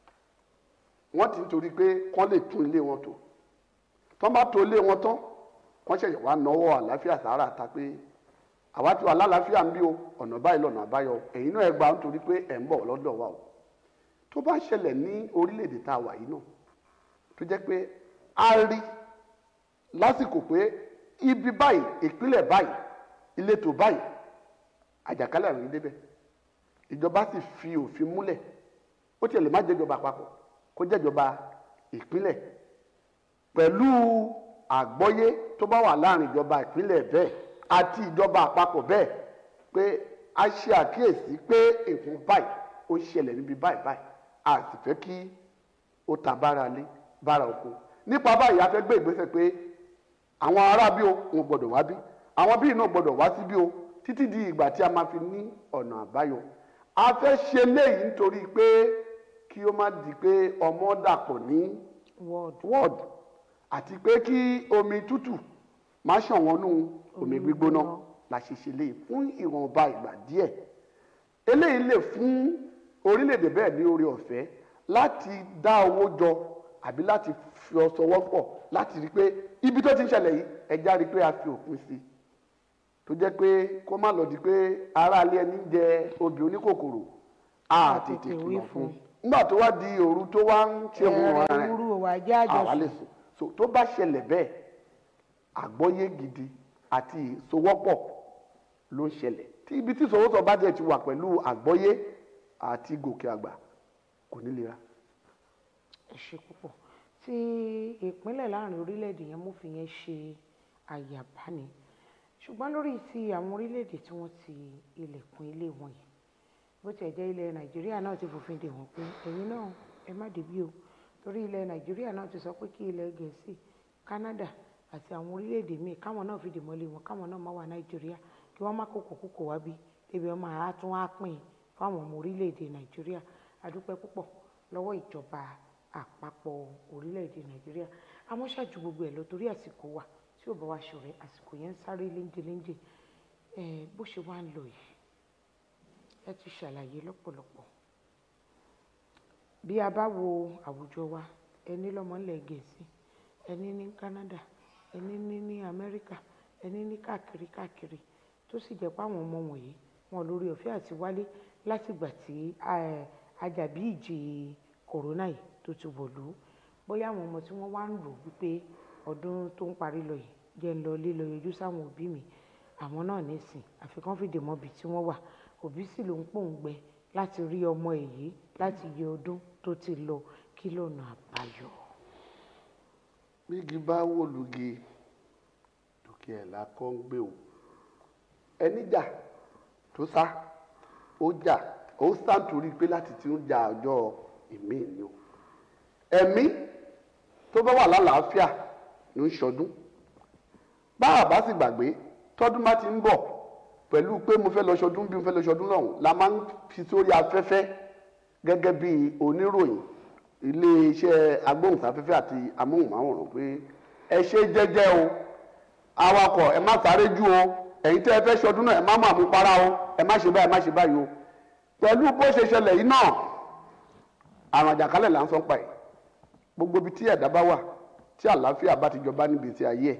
wọ́n ti ń torí pé kán lè tún ilé wọn tò tán bá tò ilé wọn tán kán ṣẹ̀ṣẹ̀ wá náwó àlàáfíà sàárà ta pé àwa ti wà lálàáfíà ń bí o ọ̀nà báyìí lọ́nà àbáyọ ẹ̀yin náà ẹ gbà nítorí pé ẹ̀ ń bọ̀ lọ́dọ̀ wa o tó bá ṣẹlẹ̀ ní orílẹ̀-èdè tá a wà yìí náà tó jẹ́ pé a rí lásìkò pé ibi báyìí ìpínlẹ̀ báyìí ìletò báyìí àjàkálẹ̀ àrùn yìí débẹ̀ ìjọba sì fi òfin múlẹ̀ ó tiẹ̀ lè má jẹ́ ìjọba àpapọ̀ kó jẹ́ ìjọba ìpínlẹ̀ pẹ̀lú àgbọ́yé tó bá wà láàrin ìjọba ìpínlẹ̀ bẹ́ẹ̀ àti ìjọba àpapọ̀ bẹ́ẹ̀ pé a ṣe àkíyèsí pé nǹkan báyìí ó ṣẹlẹ̀ níbi báyìí báyìí a sì fẹ́ kí ó ta bára lé bára oko nípa báyìí a fẹ́ gbé ìgbésẹ̀ pé àwọn ará bí o wọn gbọ́dọ̀ wá bí àwọn bíi náà gbọ́dọ̀ wá sí bí o títí di ìgbà tí a máa fi ní ọ̀nà àbáyọ a fẹ́ ṣe léyìí nítorí pé kí ó má di pé ọmọ dàpọ̀ ní wọ́ọ̀dù ward àti pé kí omi tútù má ṣàn wọnú omi gbígbóná la ṣe ṣe léyìí fún ìwọ̀nba ìgbà díẹ̀ eléyìí lè fún orílẹ̀-èdè bẹ́ẹ̀ ní oore ọ̀fẹ́ láti dá owó jọ àbí láti fi ọsọwọ́ pọ̀ láti rí i pé ibi tó ti ń ṣẹlẹ̀ yìí ẹja rí i pé a fi òpin sí i tó jẹ́ pé kó má lọ di pé aráalé ẹni ń jẹ obì oníkòkòrò a A tètè tètè wí kìlọ̀ fún. fún nígbà tó wá di òru tó wá ń ṣe òun ẹ̀rẹ̀ ọ̀ràn rẹ̀ wúrú òwà jẹ́ àwa lè àjọsùn sùn so tó bá ṣẹlẹ̀ bẹ́ẹ̀ àgbọ́yé gidi àti ìsowọ́pọ̀ ló ń ṣẹlẹ̀ tí ibi tí ìsowọ́sọ bá jẹ́ ti wà pẹ̀lú àgbọ́yé àti gòkè àgbà kò ní lera. ẹ ṣe púpọ̀ tí ìpínlẹ̀ láàrin orílẹ̀-èdè yẹn mú fi yẹn ṣe àyàbáni ṣùgbọ́n lórí ti àwọn orílẹ̀-èdè tí wọ́n ti ilẹ̀kùn ilé wọn yìí bó tiẹ̀ jẹ́ ilẹ̀ nàìjíríà náà ti fòfin dè wọ́n pé ẹ̀yin náà ẹ má débí o torí ilẹ̀ nàìjíríà náà ti sọ pé kí ilẹ̀ gẹ̀ẹ́sì canada àti àwọn orílẹ̀-èdè míì káwọn náà fìdí mọ́lé wọn káwọn náà má wà nàìjíríà kí wọ́n má kókò kókò wá bí débi wọn máa tún á pín fáwọn ọmọ orílẹ̀-èdè nàìjíríà adúpẹ́ púpọ̀ lọ́wọ́ ìjọba àpapọ̀ orílẹ̀-èdè nàìjíríà àmọ́ ṣáàjú gbogbo ẹ̀ lọ torí àsìkò wà tí ò bá wa ṣọ̀rẹ́ àsìkò yẹn ń sáré léńjeléńje ẹ̀ bó ṣe wá ń lọ yìí ẹ ti ṣàlàyé lọ́pọ̀lọpọ̀ bí a bá wo àwùjọ wa ẹni lọ́mọ ńlẹ̀ gẹ̀ẹ́sì ẹni ní Canada ẹni ní ní Amẹ́ríkà ẹni ní káàkiri káàkiri tó sì jẹ́ pé àwọn ọmọ wọ̀nyí wọn lórí ọ̀fẹ́ àti wálé látìgbà tí eh, ajàbí ìjì kòrónà yìí tó ti wọ̀lú bóyá àwọn ọmọ tí wọ́n wá ń rò wípé ọdún tó ń parí lọ yìí jẹ́ ń lọ lé lọ yọjú sáwọn òbí mi àwọn náà nísìn àfikún fìdí mọ́bi tí wọ́n wà òbí sì ló ń pòǹgbẹ láti rí ọmọ èyí láti yẹ ọdún tó ti lọ kí lọ́nà àbáyọ. bígi bá wò lùgì lókè ẹ̀ la kọ́ ń gbé o ẹni jà tó sá ó jà ó sá nítorí pé láti ti ń jà ọjọ́ ìmí ni o ẹ̀mí tó bá wà lálàáfíà ló ń ṣọdún bá a bá sì gbàgbé tọ́dún bá ti ń bọ̀ pẹ̀lú pé mo fẹ́ lọ ṣọdún bí mo fẹ́ lọ ṣọdún lọ́hùn la máa ń fi sórí afẹ́fẹ́ gẹ́gẹ́ bí oníròyìn iléeṣẹ́ agbóhùnsáfẹ́fẹ́ àti amóhùnmáwòrán pé ẹ ṣe jẹ́jẹ́ o awakọ̀ ẹ má sáré jù o ẹ̀yin tẹ́ ẹ fẹ́ ṣọdún náà ẹ má máa mú para o ẹ má ṣe báyìí ẹ má ṣe báyìí o pẹ̀lú bó ṣe ṣẹlẹ̀ yìí náà àrùn àjàkálẹ̀ là ń sọ pa ẹ̀ gbogbo ibi tí ẹ̀dá bá wà tí àlàáfíà bá ti jọba níbi tí ayé ẹ̀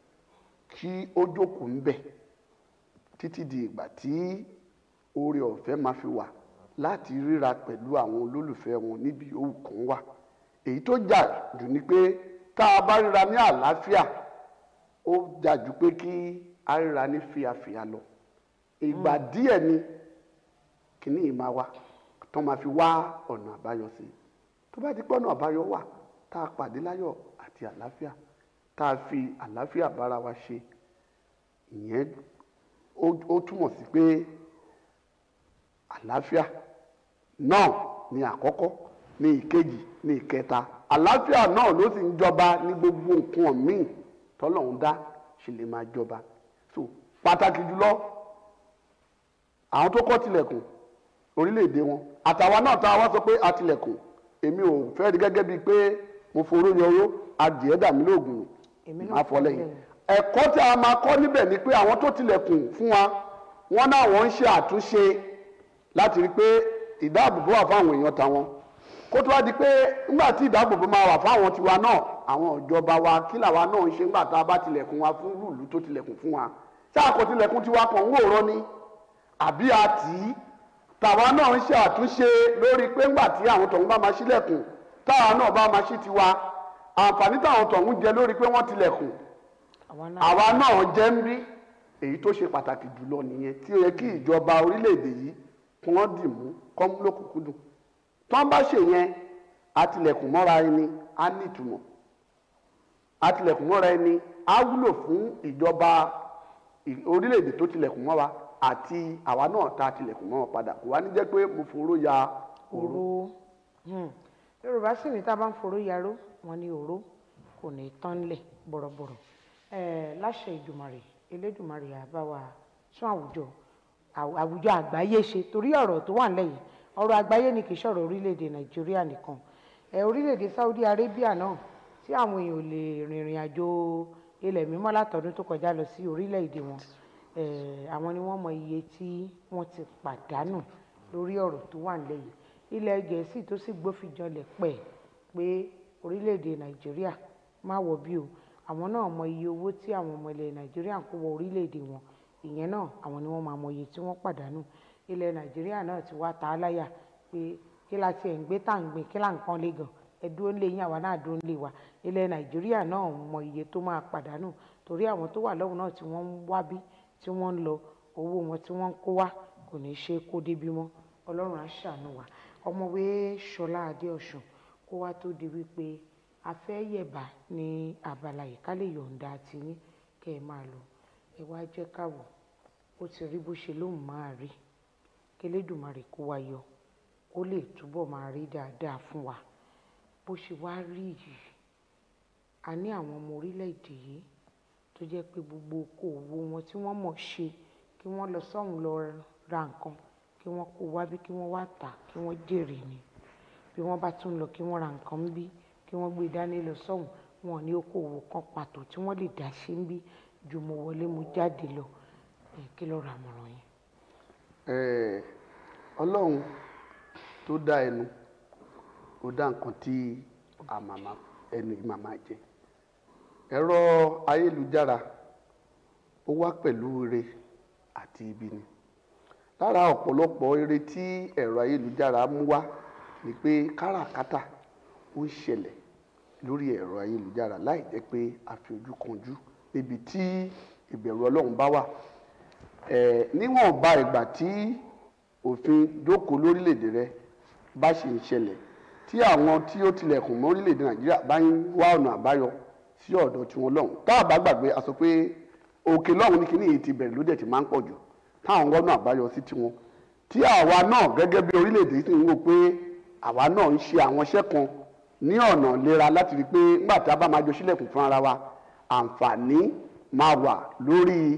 kí ó jókòó ń bẹ̀ títí di ìgbà tí oore ọ̀fẹ́ máa fi wà láti ríra pẹ̀lú àwọn olólùfẹ́ wọn níbi òwú kan wà èyí tó jà jù ni pé tá a bá ríra ní àlàáfíà ó jà jù pé kí a ríra ní fíafíà lọ ìgbà díẹ̀ ni kìíní yìí máa wá tó máa fi wá ọ̀nà àbáyọ sí i tó bá di pé ọ̀nà àbáyọ wà tá a pàdé láyọ̀ àti àlàáfíà tá a fi àlàáfíà bára wa ṣe ìyẹn ó ó túmọ̀ sí pé àlàáfíà náà ni àkọ́kọ́ ni ìkejì ni ìkẹta àlàáfíà náà ló sì ń jọba ní gbogbo nǹkan míì tọ́lọ́run dá ṣe lè máa jọba so pàtàkì jùlọ àwọn tó kọ́ tilẹ̀kùn orílẹ̀-èdè wọn àtàwa náà tá a wá sọ pé a tilẹ̀kùn èmi ò fẹ́ rí gẹ́gẹ́ bíi pé mo foró yọró adìẹ dà mí lóògùn Èmi náà máa fọ lẹ́yìn lẹ́yìn. ẹ̀kọ́ tí a máa kọ́ níbẹ̀ ni pé àwọn tó tilẹ̀kùn fún wa wọ́n náà wọ́n ń ṣe àtúnṣe láti rí i pé ìdáàbòbò wà fáwọn èèyàn tàwọn kó tó wá di pé nígbà tí ìdáàbòbò máa wà fáwọn tiwa náà àwọn ìjọba wa kí làwa náà ń ṣe nígbà tá a bá tilẹ̀kùn wa fún rúùlù tó tilẹ̀kùn fún wa ṣáà kò tilẹ̀kùn tiwa kan ń wòran ni àbí a tì í tàwa náà ń ṣe àtúnṣe lórí pé ńgbà tí àwọn tọ̀hún bá máa ṣílẹ̀kùn táwa náà bá máa ṣí tiwa àǹfààní táwọn tọ̀hún jẹ lórí pé wọ́n tilẹ̀kùn àwa náà àwa náà jẹ́ ń bí èyí tó ṣe pàtàkì jùlọ nìyẹn tí ó yẹ kí ìjọba orílẹ̀-èdè yìí kí wọ́n dì mú kọ́ mú lókùnkúndùn tí wọ́n bá ṣe yẹn àtìlẹ̀kùn mọ́ra ẹni á ní ìtumọ̀ àtìlẹ̀kùn mọ́ra ẹni á wúlò fún ìjọba ì- orílẹ̀-èdè tó tilẹ̀kùn mọ́ wa àti àwa náà tá a tilẹ̀kùn mọ́ wọn padà kò wá ní jẹ́ pé mo foró ya òru òró Hmm. yorùbá sì ní tá a bá ń foró yaró wọn ní òró kò ní tán lẹ̀ bọ̀rọ̀bọ̀rọ̀ Eh, láṣẹ ìdùmarè elédùmarè àbá wa tún àwùjọ àw- àwùjọ àgbáyé ṣe torí ọ̀rọ̀ tó wà nílẹ̀ yìí ọ̀rọ̀ àgbáyé ni kì í ṣọ̀rọ̀ orílẹ̀-èdè nàìjíríà nìkan Eh, orílẹ̀-èdè saudi arabia náà tí àwọn èèyàn ò lè rìnrìn àjò ilẹ̀ mímọ́ látọdún tó kọjá lọ sí orílẹ̀-èdè wọn Eh, àwọn ni wọ́n mọ iye tí wọ́n ti pàdánù lórí ọ̀rọ̀ tó wà nílẹ̀ yìí ilẹ̀ gẹ̀ẹ́sì tó sì gbófinjọlẹ̀ pẹ̀ pé orílẹ̀-èdè nàìjíríà má wọ̀ bí o àwọn náà mọ iye owó tí àwọn ọmọ ilẹ̀ nàìjíríà ń kó wọ orílẹ̀-èdè wọn ìyẹn náà àwọn ni wọ́n máa mọ iye tí wọ́n pàdánù ilẹ̀ nàìjíríà náà ti wá ta á láyà pé kí la tiẹ̀ ń gbé tá à ń gbìn kí là ń pọ́n lé gan ẹ dúró ń lé yín àwa náà dúró ń lé wa ilẹ̀ nàìjíríà náà mọ iye tó máa pàdánù torí àwọn tó wà lọ́hùn náà tí wọ́n ń wá bí tí wọ́n ń lọ owó wọn tí wọ́n ń kó wá kò ní í ṣe kó débi mọ́ ọlọ́run á ṣàánú wa ọmọwé ṣọlá adéọ̀sùn kó wá tó di wípé a fẹ́ yẹ̀bà ní abala yìí ká lè yọ̀ǹda tiyín kẹ́ ẹ máa lọ ẹ wá jẹ́ ká wò ó ti rí bó ṣe lóun máa rí kélédùmarè kó wa yọ kó lè túbọ̀ máa rí dáadáa fún wa bó ṣe wá rí yìí a ní àwọn ọmọ orílẹ̀-èdè yìí tó jẹ́ pé gbogbo okòòwò wọn tí wọ́n mọ̀ ṣe kí wọ́n lọ sọ́hùn lọ ra nǹkan kí wọ́n kó wá bí kí wọ́n wá tà kí wọ́n jèrè ni bí wọ́n bá tún lọ kí wọ́n ra nǹkan ń bí kí wọ́n gbé dání lọ sọ́hùn wọn ní okòòwò kan pàtó tí wọ́n lè dá ṣe ń bí ju mo wọlé mo jáde lọ ẹ̀ kí lọ́ọ́ ra àmọ̀ràn yẹn. Eh, ọlọ́run tó dá ẹnu ó dá nǹkan tí àmàmà ẹnu yìí màmá jẹ ẹ̀rọ ayélujára ó wá pẹ̀lú ire àti ibi ni lára ọ̀pọ̀lọpọ̀ ire tí ẹ̀rọ ayélujára mú wá ni pé káràkátà ó ń ṣẹlẹ̀ lórí ẹ̀rọ ayélujára láì jẹ́ pé a fi ojú kanjú níbi tí ìbẹ̀rù ọlọ́run bá wà ẹ̀ níwọ̀nba ìgbà tí òfin jókòó lórílẹ̀‐èdè rẹ bá ṣe ń ṣẹlẹ̀ tí àwọn tí ó tilẹ̀kùn mọ́ orílẹ̀‐èdè nàìjíríà bá ń wá ọ̀nà àbáyọ sí ọ̀dọ̀ tiwọn lọ́hùn tá a bá gbàgbé a sọ pé òkè lọ́hùn ní kíní yìí ti bẹ̀rẹ̀ ló dẹ̀ ti máa ń pọ̀ jù táwọn wọ́nà àbáyọ sí tiwọn tí àwa náà gẹ́gẹ́ bí orílẹ̀‐èdè sì ń wò pé àwa náà ń ṣe àwọn iṣẹ́ kan ní ọ̀nà lera láti rí i pé nígbà tí a bá máa jọ sílẹ̀kùn fún ara wa àǹfààní máa wà lórí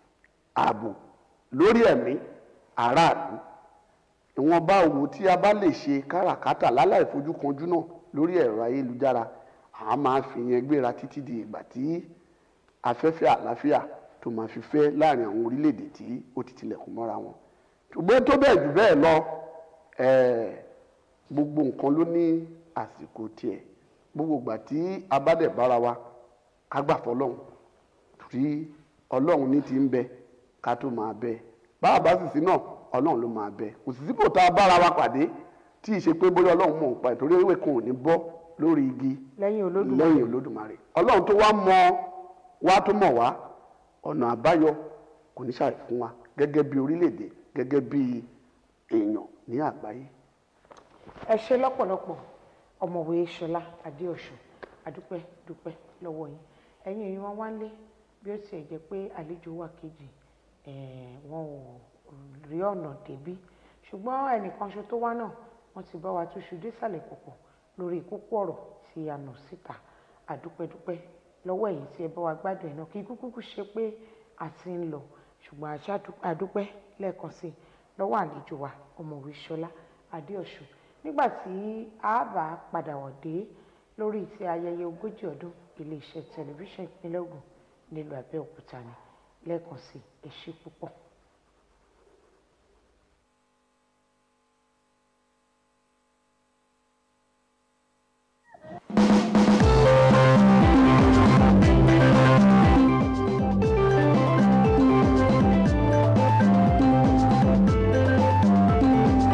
ààbò lórí ẹ̀mí aráàlú ìwọ̀nba òwò tí a bá lè ṣe káràkátà láláì fojú kanjú náà lórí ẹ̀rọ ayélujára a máa fi yẹn gbéra títí di ìgbà tí afẹ́fẹ́ àlàáfíà tó máa fi fẹ́ láàrin àwọn orílẹ̀-èdè tí ó ti tilẹ̀kùn mọ́ra wọn ṣùgbọ́n tó bẹ́ẹ̀ jù bẹ́ẹ̀ lọ ẹ̀ẹ́ gbogbo nǹkan ló ní àsìkò tiẹ̀ gbogbo ìgbà tí a bá dẹ̀ bára wa ká gbà fọlọ́hún torí ọlọ́run ní ti ń bẹ ká tó máa bẹ bá a bá sì sí náà ọlọ́run ló máa bẹ kò sì sípò tá a bára wa pàdé tí ì ṣe pé bóyá ọlọ́run mọ̀ nípa ẹ̀ torí ewé kan ò ní bọ́ lórí igi lẹ́yìn olódùmarè lẹ́yìn olódùmarè ọlọ́run tó wá mọ wá tó mọ̀ wá ọ̀nà àbáyọ kò ní ṣàì fún wa gẹ́gẹ́ bí orílẹ̀-èdè gẹ́gẹ́ bí èèyàn ní àgbáyé. ẹ ṣe lọ́pọ̀lọpọ̀ ọmọwé ṣọlá adéọ̀sùn adúpẹ́ dúpẹ́ lọ́wọ́ yín ẹ̀yin èyí wọn wá ń lé bí ó tiẹ̀ jẹ́ pé àlejò wà kejì eh, wọn ò rí ọ̀nà débí ṣùgbọ́n ẹnìkan ṣo tó wá náà wọ́n ti bá wa túṣu désàlẹ̀ pọ̀pọ̀ lórí kókó ọ̀rọ̀ tí a nà síta àdúpẹ́dúpẹ́ lọ́wọ́ ẹ̀yin tí ẹ bá wa gbádùn ẹ̀ náà kí kúkú ṣe pé a ti ń lọ ṣùgbọ́n àṣà àdúpẹ́ lẹ́ẹ̀kan sí i lọ́wọ́ àlejò wa ọmọwé ṣọlá adéọ̀sùn nígbà tí a bá padà wọ̀ dé lórí ti ayẹyẹ ogójì ọdún iléeṣẹ́ tẹlifíṣàn ìpínlẹ̀ Ògùn nílùú Abẹ́òkúta ni lẹ́ẹ̀kan sí ẹ ṣé púpọ̀.